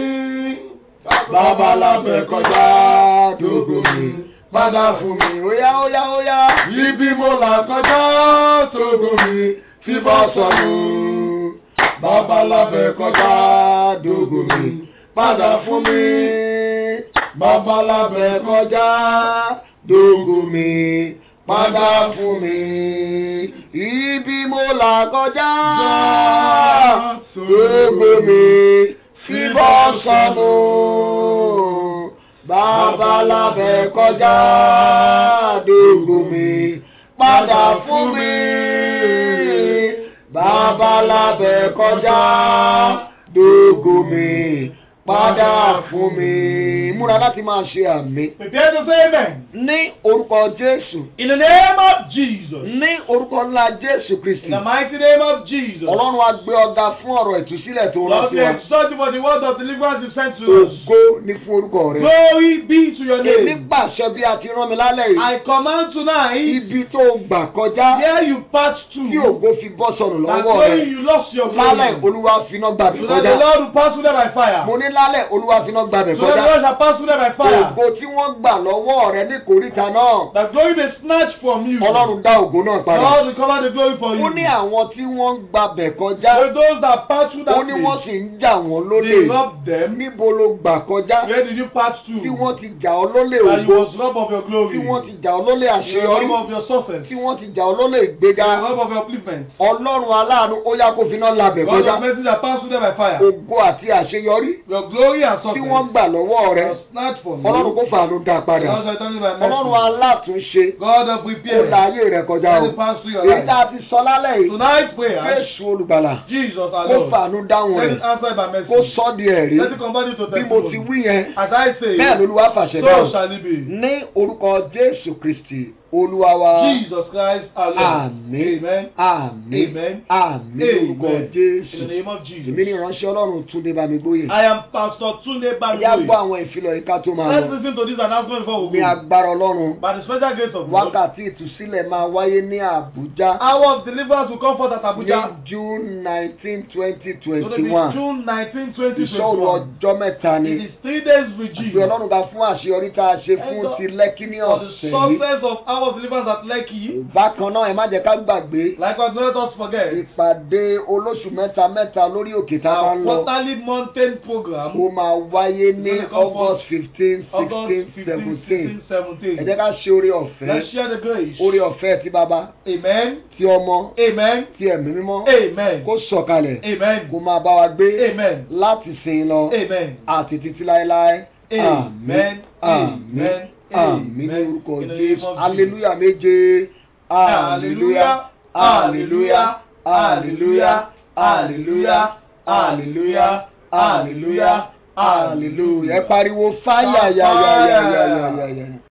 babalábẹ kọjá dógo mi padà fún mi. óyá óyá óyá ibi mo là kọjá tógo mi fi bọ́ sọnù babalábẹ kọjá dógo mi padà fún mi babalábẹ kọjá dógo mi padà fún mi ibi mo là kọjá dógo mi fi bọ́ sọnù babalábẹ kọjá dógo mi padà fún mi babalábẹ kọjá dógo mi padà fún mi. múra láti máa ṣe àmì.
Prepare to say amen.
ní orúkọ jésù.
In the name of Jesus.
ní orúkọ ńlá jésù kristi.
In the mighty name of Jesus.
ọlọ́run á gbé ọ̀gá fún ọ̀rọ̀ ìtúsílẹ̀ tó rán
Lord,
sí
we
wa.
exalt you for the word of deliverance you sent to us.
ògo ní fún orúkọ rẹ.
Glory be to your
èmi
name.
pàṣẹ bí a ti rán mi lálẹ́ yìí.
I command tonight,
ibi tó gbà kọjá.
where you passed
tí
through,
ògo fi bọ́ sọnù
that
lọ́wọ́
glory
rẹ.
you lost your
lálẹ́
glory.
olúwa finá gbàbí
So that the
kọjá.
Lord will pass through them by fire.
mo ní lálẹ́ olúwa finá gbàbí
So that the
kọjá.
Lord shall pass through them by fire.
ògo tí wọ́n gbà lọ́wọ́ rẹ ní kòríta náà.
That glory may snatch from you.
ọlọ́run dá ògo náà padà.
Lord will cover the glory for you.
ó ní àwọn tí wọ́n ń gbabẹ̀ kọjá.
For those that pass through
ó
that
ní wọ́n
place,
sì ń jà wọ́n
they
lólè.
robbed them.
níbo ló gbà kọjá.
Where did you pass through?
tí wọ́n ti jà ọ́ lólè
That you
ògo.
was robbed of your glory.
tí wọ́n ti jà ọ́ lólè
You were
àṣeyọrí.
robbed of your success.
tí wọ́n ti jà ọ́ lólè
You
ìgbéga.
were robbed of your upliftment.
ọlọ́run aláàánú ó yá kó finá labẹ̀
God
kọjá.
of mercy that pass through them by fire.
ògo àti àṣeyọrí
Your glory and
tí
success.
wọ́n gbà lọ́wọ́ rẹ.
was snatched from you.
ọlọ́run kó fàánú dá
God
padà.
shall turn it by
ọlọ́run
mercy.
alátúnṣe
God of
ó
repair.
la ayé rẹ kọjá
Let
o.
it pass through your
èyí tá
life.
a ti sọ lálẹ́ yìí.
Tonight's prayer,
Jésù olùgbàlà
Jesus our
kó
Lord.
fàánú dáhùn
Let
rẹ̀
it answer by mercy.
kó sọ́ di ẹ̀rí
Let it convert you to
bí mo ti
testimony.
wí yẹn
As I say,
bẹ́ẹ̀ lolúwa fàṣẹ
so
dáhùn
shall it be.
ní orúkọ Jésù Kristi olúwa wa
Jesus Christ our Lord.
àmín
Amen.
àmín
Amen.
àmín lórúkọ
Amen. In
Jésù
the name of
èmi ní
Jesus.
ìránṣẹ́ Ọlọ́run Túndé Bámigbóyè
I am Pastor Tunde
yá gbọ́
Bagboy.
àwọn ìfilọ̀ yìí ká tó máa
Let's
lọ
listen to this announcement before we
ní
go.
agbára Ọlọ́run
By the special grace of God,
wákàtí ìtúsílẹ̀ máa wáyé ní Àbújá
hour of deliverance will come forth at
ní
Abuja.
June nineteen twenty
It's going to
twenty
be
one
June 19,
ìṣòro
2021.
ọjọ́ mẹ́ta ni.
It is three days
Àbí
regime
Ọlọ́run ga fún àṣeyọrí tá a ṣe fún
Ẹjọ́-
ti lẹ́kí ní
for the
ọ̀sẹ̀ yìí.
success of hour of deliverance at Lekki.
bákan náà ẹ má jẹ́ ká gbàgbé
Likewise, don't let us forget
ìpàdé olóṣù mẹ́ta mẹ́ta lórí òkè tá a máa
our
ń lọ
quarterly mountain program.
ó máa wáyé ní
It's gonna come
august fifteen
August
sixteen
15,
seventeen
16, 17.
ẹ jẹ́ ká ṣe oore ọ̀fẹ́
Let's share the grace.
oore ọ̀fẹ́ ti bàbá
Amen.
ti ọmọ
Amen.
ti ẹ̀mí mímọ́
Amen.
kó sọ̀kalẹ̀
Amen.
kó máa bá wa gbé
Amen.
láti sìn lọ
Amen.
àti títí láéláé
Amen.
àmín
Amen.
àmín ní
Amen.
orúkọ
In the name
jésù
of
aleluya méje aleluya aleluya aleluya aleluya aleluya aleluya aleluya ẹ pariwo fáyà yà yà yà yà yà yà yà.